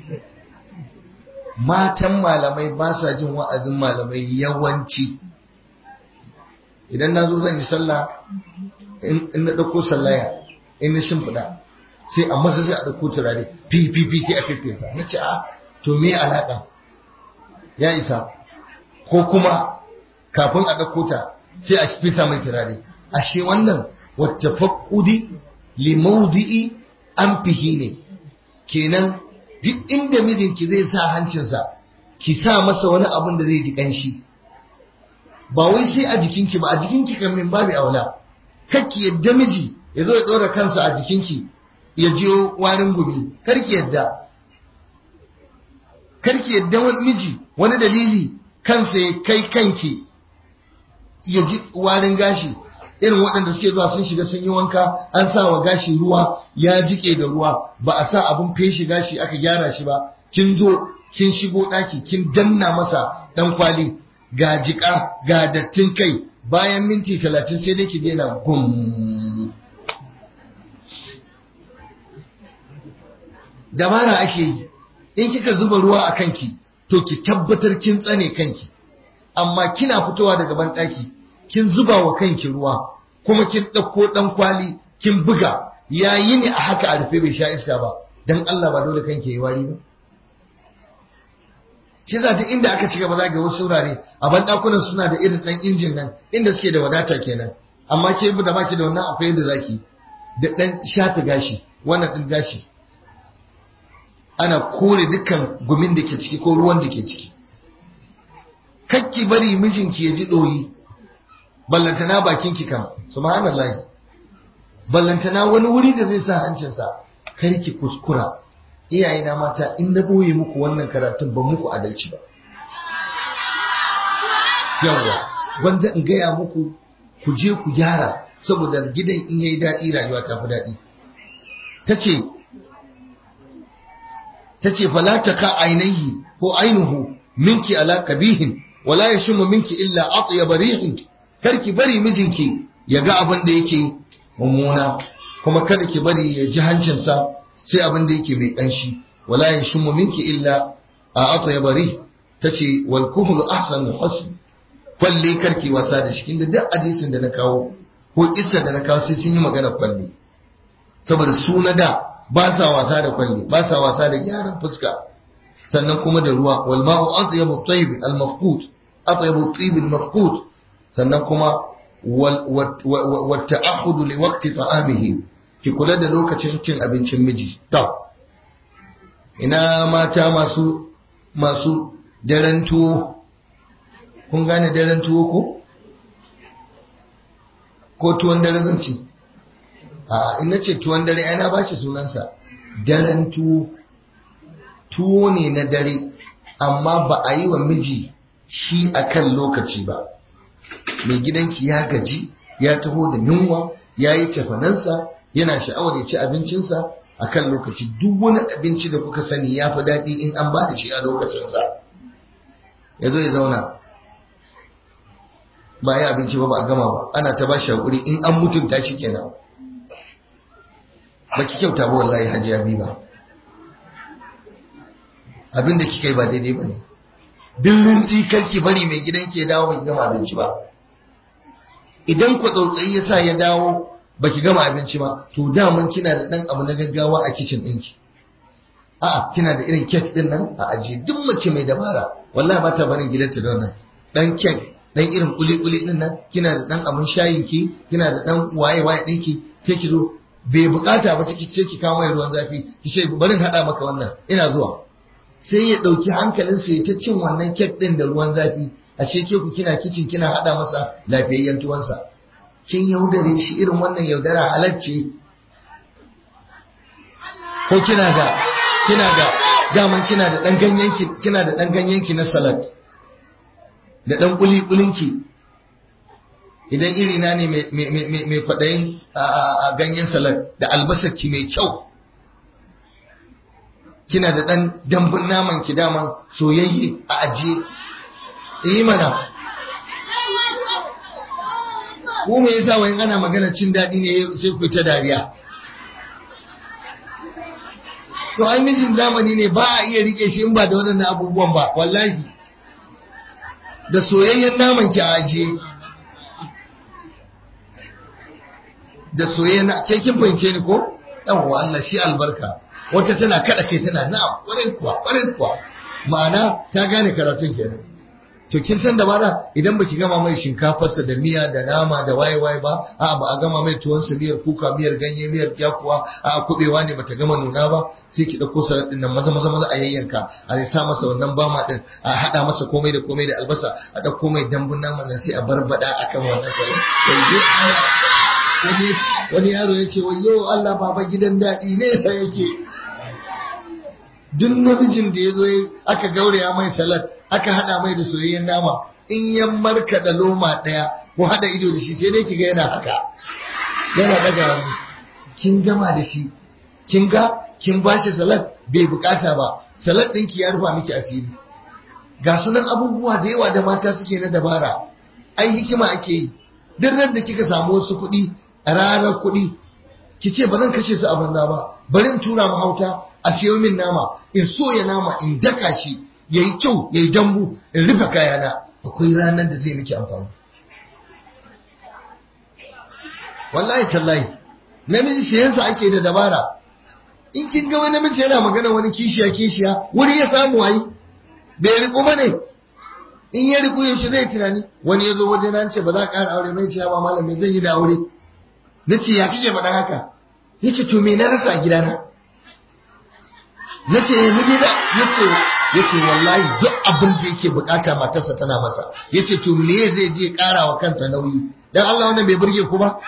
matan malamai ba sa jin wa'azin malamai yawanci idan na zo zan yi sallah in na ɗauko sallaya in na shimfiɗa sai a masa sai a ɗauko turare fi fi fi sai a fifesa na ce a to me alaƙa ya isa ko kuma kafin a ɗauko ta sai a fisa mai turare ashe wannan wata faƙudi limaudi'i an fihi ne kenan duk inda mijinki zai sa hancinsa ki sa masa wani abin da zai ji ƙanshi ba wai sai a jikinki ba a jikinki kan min babu aula kakki yadda miji ya zo ya ɗora kansa a jikinki ya jiyo warin gumi karki yadda karki yadda wani miji wani dalili kansa ya kai kanki ya ji warin gashi irin waɗanda suke zuwa sun shiga sun yi wanka an sa wa gashi ruwa ya jike da ruwa ba a sa abin feshi gashi aka gyara shi ba kin zo kin shigo ɗaki kin danna masa ɗan kwali ga jika ga dattin kai bayan minti talatin sai dai ki daina gum dabara ake yi in kika zuba ruwa a kanki to ki tabbatar kin tsane kanki amma kina fitowa daga banɗaki kin zuba wa kanki ruwa kuma kin ɗauko ɗan kwali kin buga yayi ne a haka a rufe bai sha iska ba dan Allah ba dole kanki yi wari ba shi za ta inda aka ci gaba za ga wasu wurare a banɗakunan suna da irin ɗan injin nan inda suke da wadata kenan amma ke da baki da wannan akwai yadda zaki da ɗan shafe gashi wannan ɗin gashi ana kore dukkan gumin da ke ciki ko ruwan da ke ciki kakki bari mijinki ya ji ɗoyi ballantana bakinki kam subhanallah ballantana wani wuri da zai sa hancinsa kar ki kuskura iyayena mata in na boye muku wannan karatun ban muku adalci ba yawa wanda in gaya muku ku je ku gyara saboda gidan in yayi daɗi rayuwa ta fi daɗi ta ce ta ce fala ta ka ainihi ko ainihu minki ala kabihin wala ya shimu minki illa atyaba rihin karki bari mijinki ya ga abin da yake mummuna kuma kada ki bari ya ji hancinsa sai abin da yake mai kanshi wala ya shimu minki illa a atyaba rih tace wal kuhlu ahsanu husn kwalle karki wasa da shi kinda duk hadisin da na kawo ko kissa da na kawo sai sun yi magana kwalle saboda su na da ba sa wasa da kwalle ba sa wasa da gyaran fuska sannan kuma da ruwa wal ma'u atyabu tayyib al mafqut atyabu tayyib al mafqut sannan kuma wal ta'ahud li waqti ta'amihi ki kula da lokacin cin abincin miji to ina mata masu masu daren tuwo kun gane daren tuwo ko ko tuwon dare zan ce a ina ce tuwon dare ana ba shi sunansa daren tuwo tuwo ne na dare amma ba a yi wa miji shi a kan lokaci ba mai gidanki ya gaji ya taho da yunwa ya yi cefanansa yana sha'awar ya ci abincinsa a kan lokaci duk wani abinci da kuka sani ya fi daɗi in an ba da shi a lokacinsa ya zo ya zauna ba ya abinci ba ba a gama ba ana ta ba shi haƙuri in an mutunta shi kenan ba ki kyauta ba wallahi hajiya bi ba abinda kika yi ba daidai ba ne dillin tsikar ki bari mai gidan ke dawo ba ki gama abinci ba idan ku tsautsayi ya sa ya dawo ba ki gama abinci ba to daman kina da ɗan abu na gaggawa a kicin ɗinki a'a kina da irin kek ɗin nan a ajiye duk mace mai dabara wallahi ba ta barin gidanta da wannan ɗan kek dan irin kuli-kuli din nan kina da dan abun shayin ki kina da dan waye-waye ɗinki sai ki zo bai bukata ba sai ki kawo mai ruwan zafi ki ce barin hada maka wannan ina zuwa sai ya dauki hankalin sa ya ta cin wannan kek din da ruwan zafi a ce ke ku kina kicin kina hada masa lafiyayyen tuwansa kin yaudare shi irin wannan yaudara halacce ko kina da kina da daman kina da dan ganyenki kina da dan ganyenki na salad da dan kuli kulinki idan iri na ne mai kwaɗayin a ganyen salad da albasarki mai kyau kina da ɗan dambun naman ki daman soyayye a ajiye yi mana ko me yasa wani ana magana cin daɗi ne sai ku ta dariya to ai mijin zamani ne ba a iya rike shi in ba da waɗannan abubuwan ba wallahi da soyayyen naman ki a ajiye da soyayyen ke kin fahimce ni ko yawwa Allah shi albarka wata tana kada kai tana na kwarin kuwa kwarin kuwa ma'ana ta gane karatun kenan to kin san dabara idan baki gama mai shinkafarsa da miya da nama da waye waye ba a ba a gama mai tuwon sa miyar kuka miyar ganye miyar yakuwa a kubewa ne bata gama nuna ba sai ki dauko salad din nan maza maza maza a yayyanka a sa masa wannan bama din a hada masa komai da komai da albasa a dauko mai dambun naman nan sai a barbada akan wannan salad wani yaro ya ce wayo Allah baba gidan daɗi nesa yake duk namijin da ya zo aka gauraya mai salad aka hada mai da soyayyen nama in ya marka da loma daya ko hada ido da shi sai dai kiga yana haka yana daga hannu kin gama da shi kin ga kin bashi salad bai bukata ba salad ɗinki ya rufa miki asiri ga sunan abubuwa da yawa da mata suke na dabara ai hikima ake yi duk da kika samu wasu kuɗi a ranar kuɗi ki ce ba zan kashe su a banza ba bari in tura mahauta a siyo min nama in soya nama in daka shi ya yi kyau ya yi dambu in rufe kayana akwai ranar da zai miki amfani wallahi tallahi namiji siyansa ake da dabara in kin ga wani namiji yana magana wani kishiya kishiya wuri ya samu wayi bai riku ba ne in ya riku yaushe zai tunani wani ya zo waje na ce ba za ka ƙara aure mai ciya ba malam me zan yi da aure na ce ya kike faɗa haka ya ce to me na rasa a gidana na ce yanzu ni da ya ce ya ce wallahi duk abin da yake bukata matarsa tana masa ya ce to me zai je ƙara wa kansa nauyi dan Allah wannan bai burge ku ba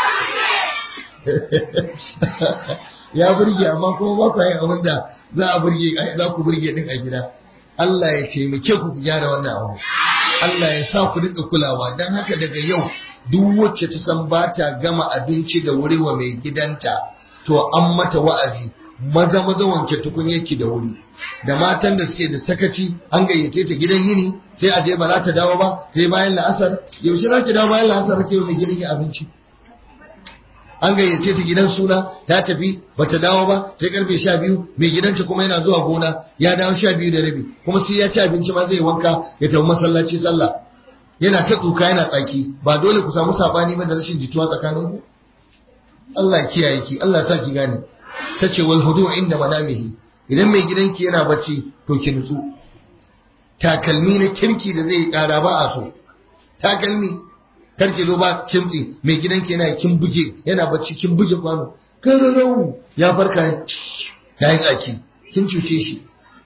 ya burge amma kuma ba ku yin abin da za a burge za ku burge din a gida Allah ya taimake ku ku gyara wannan abu Allah ya sa ku dinga kulawa dan haka daga yau duk wacce ta san ba ta gama abinci da wuri wa mai gidanta to an mata wa'azi maza maza wanke tukunyarki da wuri da matan da suke da sakaci an gayyace ta gidan yini sai a je ba za ta dawo ba sai bayan la'asar yaushe za ki dawo bayan la'asar ke mai gidan abinci an gayyace ta gidan suna ta tafi ba ta dawo ba sai karfe sha biyu mai gidanta kuma yana zuwa gona ya dawo sha biyu da rabi kuma sai ya ci abinci ma zai wanka ya tafi masallaci sallah yana ta tsuka yana tsaki ba dole ku samu sabani ba da rashin jituwa tsakanin ku Allah ya kiyaye ki Allah ya sa ki gane tace wal hudu inda manamihi idan mai gidanki yana bacci to ki nutsu takalmi na kirki da zai kara ba a so takalmi kar ki zo ba kimtsi mai gidanki yana kin buge yana bacci kin buge kwano kararau ya farka ya yi tsaki kin cuce shi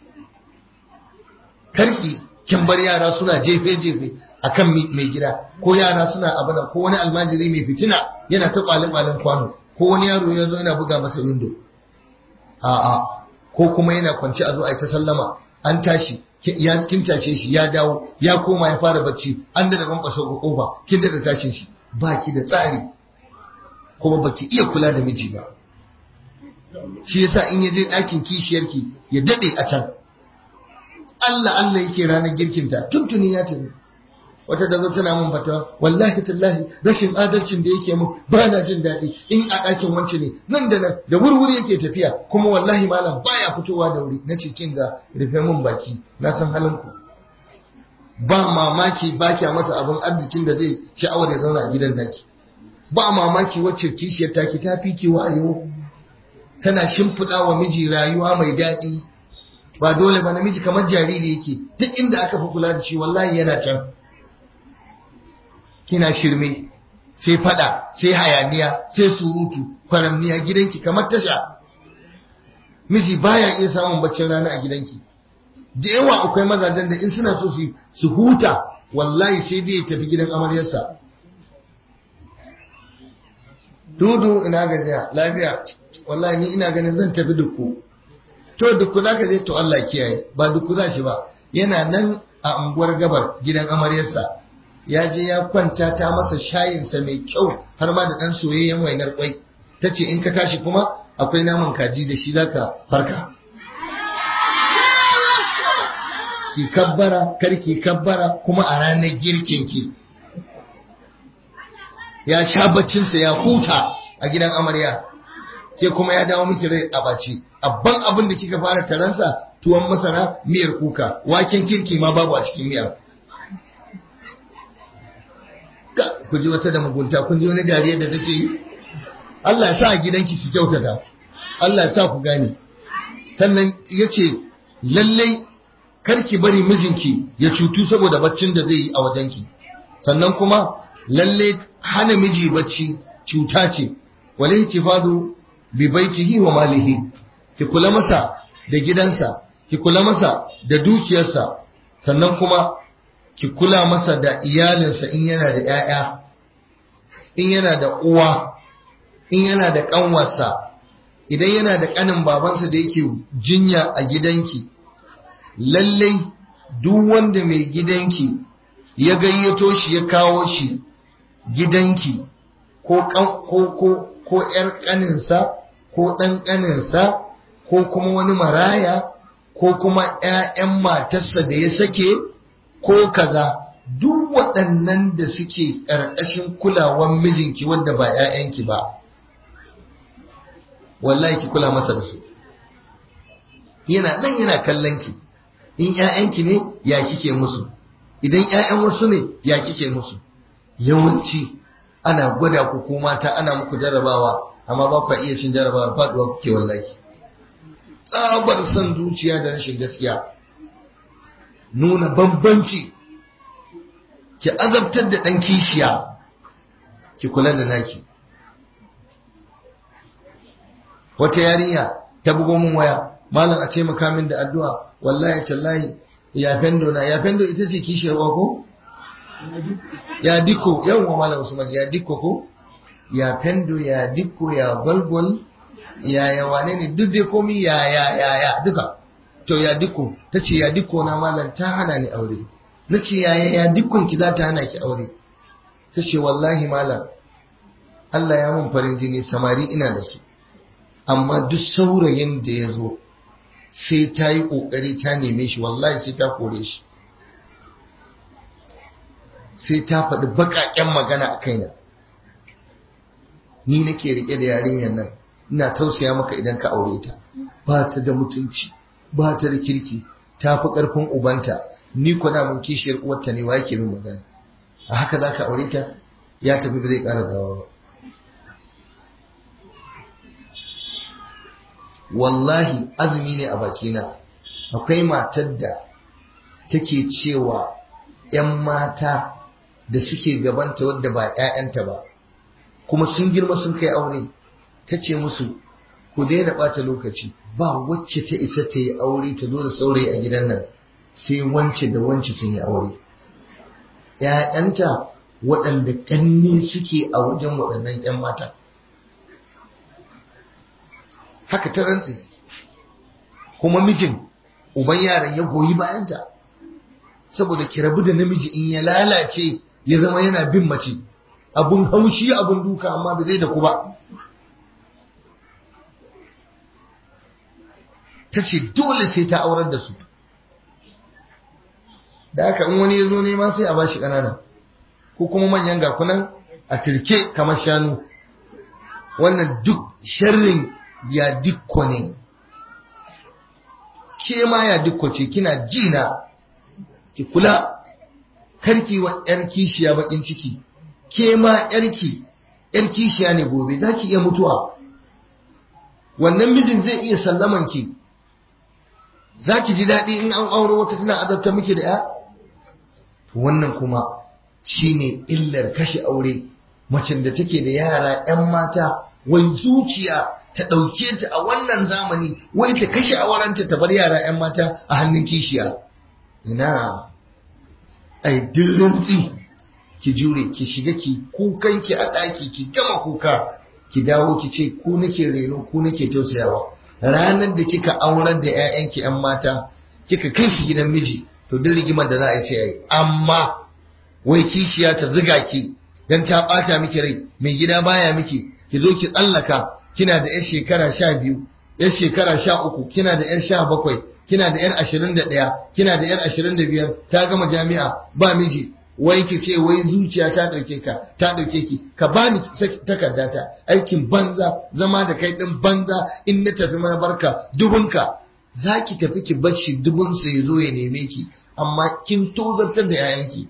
karki kin bar yara suna jefe jefe akan mai gida ko yara suna abana ko wani almajiri mai fitina yana ta kwalin kwalin kwano ko wani yaro ya zo yana buga masa window a'a ko kuma yana kwanci a zo a yi ta sallama an tashi ya kin tashe shi ya dawo ya koma ya fara bacci an da ban baso ga kofa kin da tashin shi baki da tsari kuma baki iya kula da miji ba shi yasa in ya je ɗakin kishiyarki ya dade a can Allah Allah yake ranar girkinta tuntuni ya tafi wata da zo tana mun fatawa wallahi tallahi rashin adalcin da yake mun ba na jin daɗi in a ɗakin wance ne nan da nan da wurwuri yake tafiya kuma wallahi malam baya fitowa da wuri na cikin ga rufe mun baki na san halin ku ba mamaki ba kya masa abin arzikin da zai sha'awar ya zauna a gidan naki ba mamaki wacce kishiyar taki ta fi ki wayo tana shimfiɗa wa miji rayuwa mai daɗi ba dole ba namiji kamar jariri yake duk inda aka fi kula da shi wallahi yana can kina shirme sai fada sai hayaniya sai surutu kwaramniya gidanki kamar tasha miji baya iya samun baccin rana a gidanki da yawa akwai mazajen da in suna so su huta wallahi sai dai ya tafi gidan amaryarsa dudu ina gajiya lafiya wallahi ni ina ganin zan tafi dukku to duku za ka je to Allah kiyaye ba duku za shi ba yana nan a unguwar gabar gidan amaryarsa ya je ya kwanta ta masa shayinsa mai kyau har ma da ɗan soyayyen wainar kwai ta ce in ka tashi kuma akwai naman kaji da shi za ka farka ki kabbara kar ki kabbara kuma a ranar girkin ki ya sha baccinsa ya huta a gidan amarya ke kuma ya dawo miki rai a baci abban abin da kika fara taransa tuwon masara miyar kuka waken kirki ma babu a cikin miya ku ji wata da mugunta kun ji wani dariya da take yi Allah ya sa a gidanki ki kyautata Allah ya sa ku gane sannan ya ce lallai karki bari mijinki ya cutu saboda baccin da zai yi a wajenki sannan kuma lalle hana miji bacci cuta ce wale ihtifadu bi baitihi wa malihi ki kula masa da gidansa ki kula masa da dukiyarsa sannan kuma ki kula masa da iyalinsa in yana da 'ya'ya in yana da uwa in yana da ƙanwarsa idan yana da ƙanin babansa da yake jinya a gidanki lallai duk wanda mai gidanki ya gayyato shi ya kawo shi gidanki ko ko ko ko ƴar ƙaninsa ko ɗan ƙaninsa ko kuma wani maraya ko kuma ‘ya'yan matarsa da ya sake ko kaza duk waɗannan da suke ƙarƙashin kulawan mijinki wanda ba ‘ya'yanki ba wallahi ki kula masa da su yana nan yana kallon ki in ‘ya'yanki ne ya kike musu idan ‘ya'yan wasu ne ya kike musu yawanci ana gwada ku ko mata ana muku jarabawa amma ba ku iya cin jarabawa faduwa kuke wallahi tsabar son zuciya da rashin gaskiya nuna bambanci ki azabtar da ɗan kishiya ki kula da naki wata yarinya ta bugo min waya malam a taimaka min da addu'a wallahi tallahi ya fendo na ya fendo ita ce kishiyar ko ya diko yawon malam usman ya diko ko ya fendo ya diko ya gwalgwal ya ya wane ne duk dai komi ya ya ya ya duka to ya diko ta ce ya diko na malam ta hana ni aure na ce ya ya ya dikon ki za ta hana ki aure ta ce wallahi malam Allah ya mun farin jini samari ina da su amma duk saurayin da ya zo sai ta yi ƙoƙari ta neme shi wallahi sai ta kore shi sai ta faɗi baƙaƙen magana a kaina ni nake riƙe da yarinyar nan ina tausaya maka idan ka aure ta ba ta da mutunci ba ta da kirki ta fi ƙarfin ubanta ni kuna mun kishiyar uwarta ne wa yake min magana a haka za ka aure ta ya tafi ba zai ƙara dawowa ba wallahi azumi ne a bakina akwai matar da take cewa 'yan mata da suke gabanta wadda ba 'ya'yanta ba kuma sun girma sun kai aure ta ce musu ku daina ɓata lokaci ba wacce ta isa ta yi aure ta zo da saurayi a gidan nan sai wance da wance sun yi aure ‘ya'yanta waɗanda ƙanne suke a wajen waɗannan ‘yan mata haka ta rantsi kuma mijin uban yaran ya goyi bayanta saboda ki rabu da namiji in ya lalace ya zama yana bin mace abun haushi abun duka amma ba zai da ku ba ta ce dole sai ta aurar da su da haka in wani ya zo nema sai a bashi ƙanana ko kuma manyan gakunan a turke kamar shanu wannan duk sharrin ya dikko ne ke ma ya dikko ce kina jina ki kula karki wa yar kishiya bakin ciki ke ma yarki yar kishiya ne gobe za ki iya mutuwa wannan mijin zai iya sallaman ki za ki ji daɗi in an auro wata tana azabta miki da ya wannan kuma shine illar kashe aure macen da take da yara 'yan mata wai zuciya ta ɗauke ta a wannan zamani wai ta kashe aurenta ta bar yara 'yan mata a hannun kishiya ina ai rantsi ki jure ki shiga ki kukanki a ɗaki ki gama kuka ki dawo ki ce ku nake reno ku nake tausayawa ranar da kika aurar da 'ya'yanki 'yan mata kika kai su gidan miji to duk rigimar da za a yi sai yi amma wai kishiya ta ziga ki dan ta bata miki rai mai gida baya miki ki zo ki tsallaka kina da 'yar shekara sha biyu 'yar shekara sha uku kina da 'yar sha bakwai kina da 'yar ashirin da ɗaya kina da 'yar ashirin da biyar ta gama jami'a ba miji wai ki ce wai zuciya ta ɗauke ka ta ɗauke ki ka bani takarda ta aikin banza zama da kai ɗin banza in na tafi mana barka dubunka za ki tafi ki bacci dubunsa ya zo ya neme ki amma kin tozartar da 'ya'yanki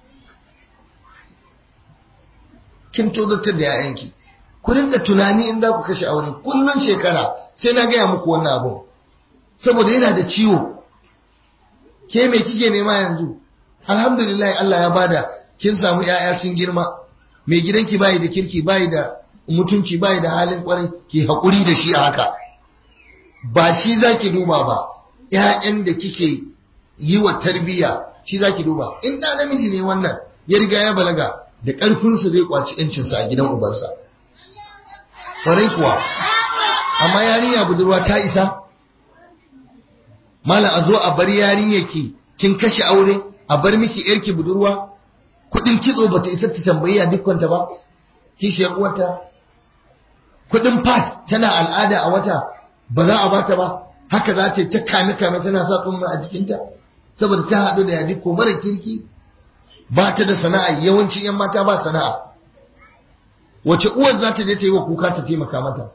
kin tozartar da 'ya'yanki ku rinka tunani in za ku kashe aure kullum shekara sai na gaya muku wannan abun saboda yana da ciwo ke me kike nema yanzu alhamdulillah Allah ya bada kin samu yaya sun girma mai gidanki bai da kirki bai da mutunci bai da halin kwarai ki hakuri da shi a haka ba shi zaki duba ba ƴaƴan da kike yi wa tarbiyya shi zaki duba in da namiji ne wannan ya riga ya balaga da ƙarfinsa zai kwaci ƴancinsa a gidan ubansa kwarai kuwa amma yarinya budurwa ta isa mala a zo a bar yarinyarki kin kashe aure a bar miki yarki budurwa kudin kitso bata isa ta tambayi a dukkanta ba kishiyar uwarta kudin pat tana al'ada a wata ba za a bata ba haka za ta ta kame kame tana sa tsumma a jikinta saboda ta haɗu da yadi ko mara kirki ba ta da sana'a yawancin yan mata ba sana'a wace uwar za ta je ta yi wa kuka ta taimaka mata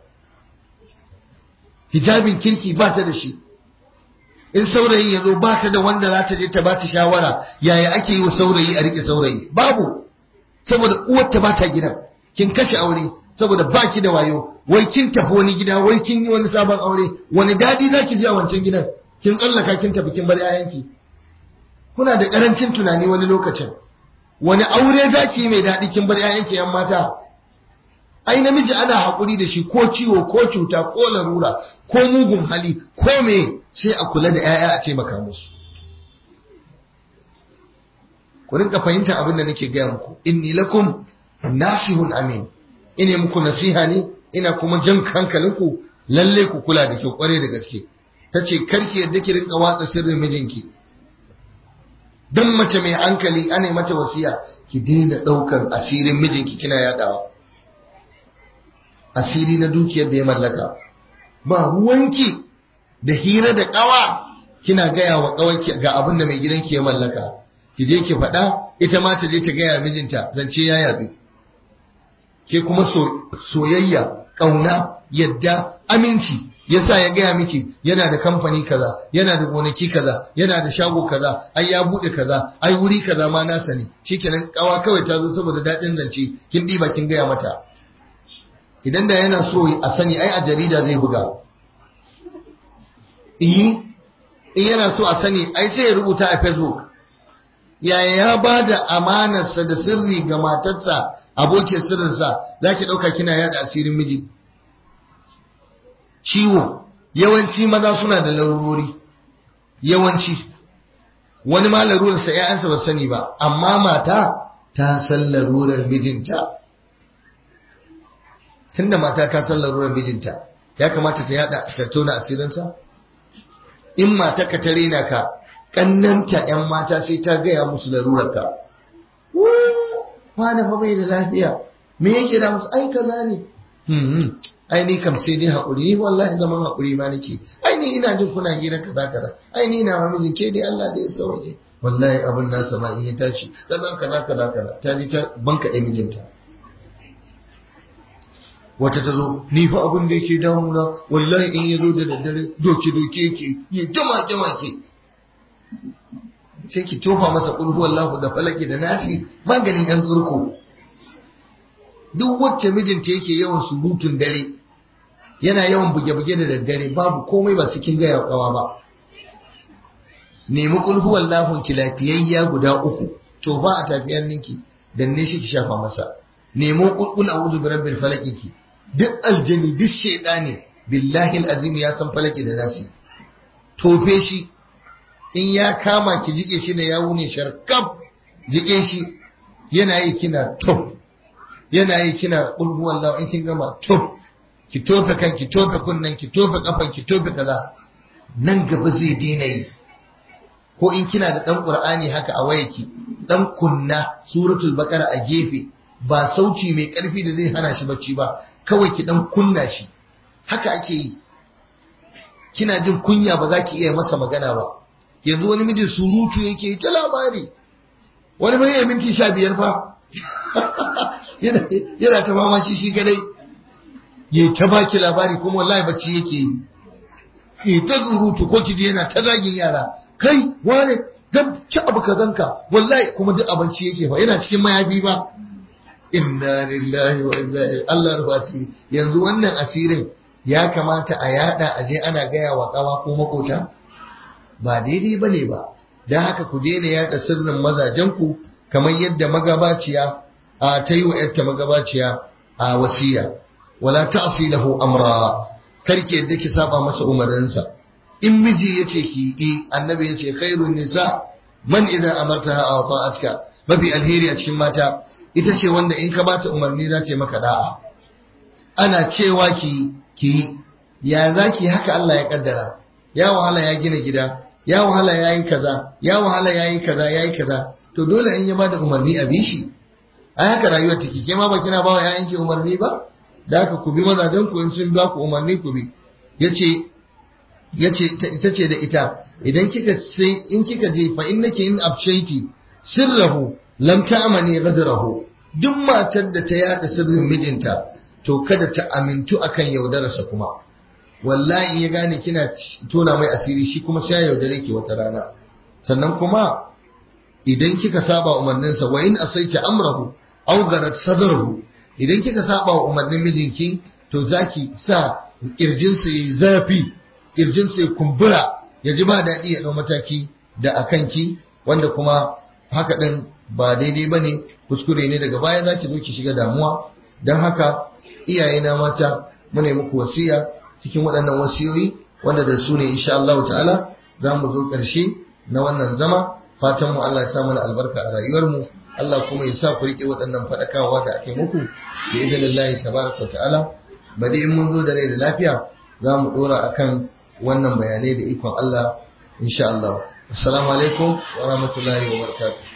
hijabin kirki ba ta da shi in saurayi ya zo ba ta da wanda za ta je ta ba ta shawara yaya ake yi wa saurayi a rike saurayi babu saboda uwar ta ba ta gidan kin kashe aure saboda ba ki da wayo wai kin tafi wani gida wai kin yi wani sabon aure wani daɗi za ki ji a wancan gidan kin tsallaka kin tafi kin bar 'ya'yanki kuna da ƙarancin tunani wani lokacin wani aure za ki yi mai daɗi kin bar 'ya'yanki 'yan mata ai namiji ana haƙuri da shi ko ciwo ko cuta ko larura ko mugun hali ko me sai a kula da 'ya'ya a taimaka musu ku rinka fahimta abin da nake gaya muku inni lakum nasihun amin ina muku nasiha ne ina kuma jan hankalinku lalle ku kula da kyau kware da gaske tace karki yadda ki rinka watsa sirrin mijinki dan mace mai hankali ana mata wasiya ki daina daukan asirin mijinki kina yadawa asiri na dukiyar da ya mallaka ba ruwanki da hira da kawa kina gaya wa kawanki ga abin da mai gidanki ya mallaka ki je ki faɗa ita ma ta je ta gaya mijinta zance ya yabi ke kuma soyayya ƙauna yadda aminci yasa ya gaya miki yana da kamfani kaza yana da gonaki kaza yana da shago kaza ai ya bude kaza ai wuri kaza ma nasa ne shikenan kawa kawai ta zo saboda daɗin zance kin ɗiba kin gaya mata idan da yana so a sani ai a jarida zai buga in yana so a sani ai sai ya rubuta a facebook yaya ya ba da amanarsa da sirri ga matarsa abokin sirrinsa za ki ɗauka kina yada asirin miji ciwo yawanci maza suna da larurori yawanci wani ma larurarsa ‘ya'yansa ba sani ba amma mata ta san larurar mijinta tunda mata ta san larurar mijinta ya kamata ta yada ta tona asirinsa in mata ka ta rena ka kannanta ‘yan mata sai ta gaya musu larurarka. Wani fa bai da lafiya, me yake da musu ai kaza ne? Ai ni kam sai dai haƙuri, ni wallahi zaman haƙuri ma nake. Ai ni ina jin kuna hira kaza kaza. Ai ni na mamijin ke dai Allah da ya sauke. Wallahi abin nasa ma in ya tashi kaza kaza kaza kaza. Ta ji ta banka ɗaya mijinta. Wata ta zo, ni fa abin da yake damuna, wallahi in ya zo da daddare doke doke yake, ya jama jama ke. sai ki tofa masa kulhu wallahu da falaki da nasi maganin yan tsurko duk wacce mijinta yake yawan surutun dare yana yawan buge-buge da daddare babu komai ba su kin gaya kawa ba nemi kulhu wallahu ki lafiyayya guda uku tofa a tafiyar ninki danne shi ki shafa masa nemo kulkul a'udhu bi rabbil falaki ki duk aljani duk shaydani billahi alazim ya san falaki da nasi tofe shi in ya kama ki jike shi da yawu ne sharkaf jike shi yana yi kina to yana yi kina ulhu wallahu in kin gama to ki tofe kan ki tofe kunnen ki tofe kafan ki tofe kaza nan gaba zai daina yi ko in kina da dan qur'ani haka a wayarki dan kunna suratul baqara a gefe ba sauti mai karfi da zai hana shi bacci ba kawai ki dan kunna shi haka ake yi kina jin kunya ba za ki iya masa magana ba yanzu wani mijin surutu yake yi ta labari wani bai yi minti sha biyar fa yana ta fama shi shi kadai ya ta baki labari kuma wallahi bacci yake yi ya ta surutu ko kiji yana ta zagin yara kai wane zan ci abu kazanka wallahi kuma duk abinci yake fa yana cikin mayafi ba inna lillahi wa inna ilaihi Allah rufa asiri yanzu wannan asirin ya kamata a yada a je ana gaya wa kawa ko makota ba daidai bane ba dan haka ku daina yada sirrin mazajenku kamar yadda magabaciya a ta yi wa yarta magabaciya a wasiya wala ta'si lahu amra karki yadda ki saba masa umarinsa in miji yace ki yi annabi yace khairun nisa man idan amartaha ata'atka mafi alheri a cikin mata ita ce wanda in ka bata umarni za ta maka da'a ana cewa ki ki ya zaki haka Allah ya kaddara ya wahala ya gina gida ya wahala ya yi kaza ya wahala ya yi kaza ya yi kaza to dole in ya bada umarni a bishi ai haka rayuwar take ke ma ba kina ba wa ƴaƴanki umarni ba da haka ku bi mazajen ku in sun ba ku umarni ku bi yace yace ita ce da ita idan kika sai in kika je fa innaki in abshaiti sirrahu lam ta'mani ghadarahu duk matar da ta yada sirrin mijinta to kada ta amintu akan yaudararsa kuma wallahi ya gane kina tona mai asiri shi kuma sai ya yaudare ki wata rana sannan kuma idan kika saba umarninsa wa in asaita amrahu aw garat sadrahu idan kika saba wa umarnin mijinki to zaki sa kirjinsa yayi zafi kirjinsa ya kumbura ya ji ba daɗi ya ɗau mataki da akanki wanda kuma haka ɗin ba daidai ba ne kuskure ne daga baya za ki zo ki shiga damuwa don haka iyayena mata muna muku wasiya cikin waɗannan wasiyoyi wanda da su ne insha Allah ta'ala za mu zo ƙarshe na wannan zama fatan mu Allah ya sa mana albarka a rayuwar mu Allah kuma ya sa ku riƙe waɗannan faɗakawa da ake muku da idanillahi tabaraka ta'ala bari in mun zo da rai da lafiya za mu ɗora akan wannan bayanai da ikon Allah insha Allah assalamu alaikum wa rahmatullahi wa barakatuh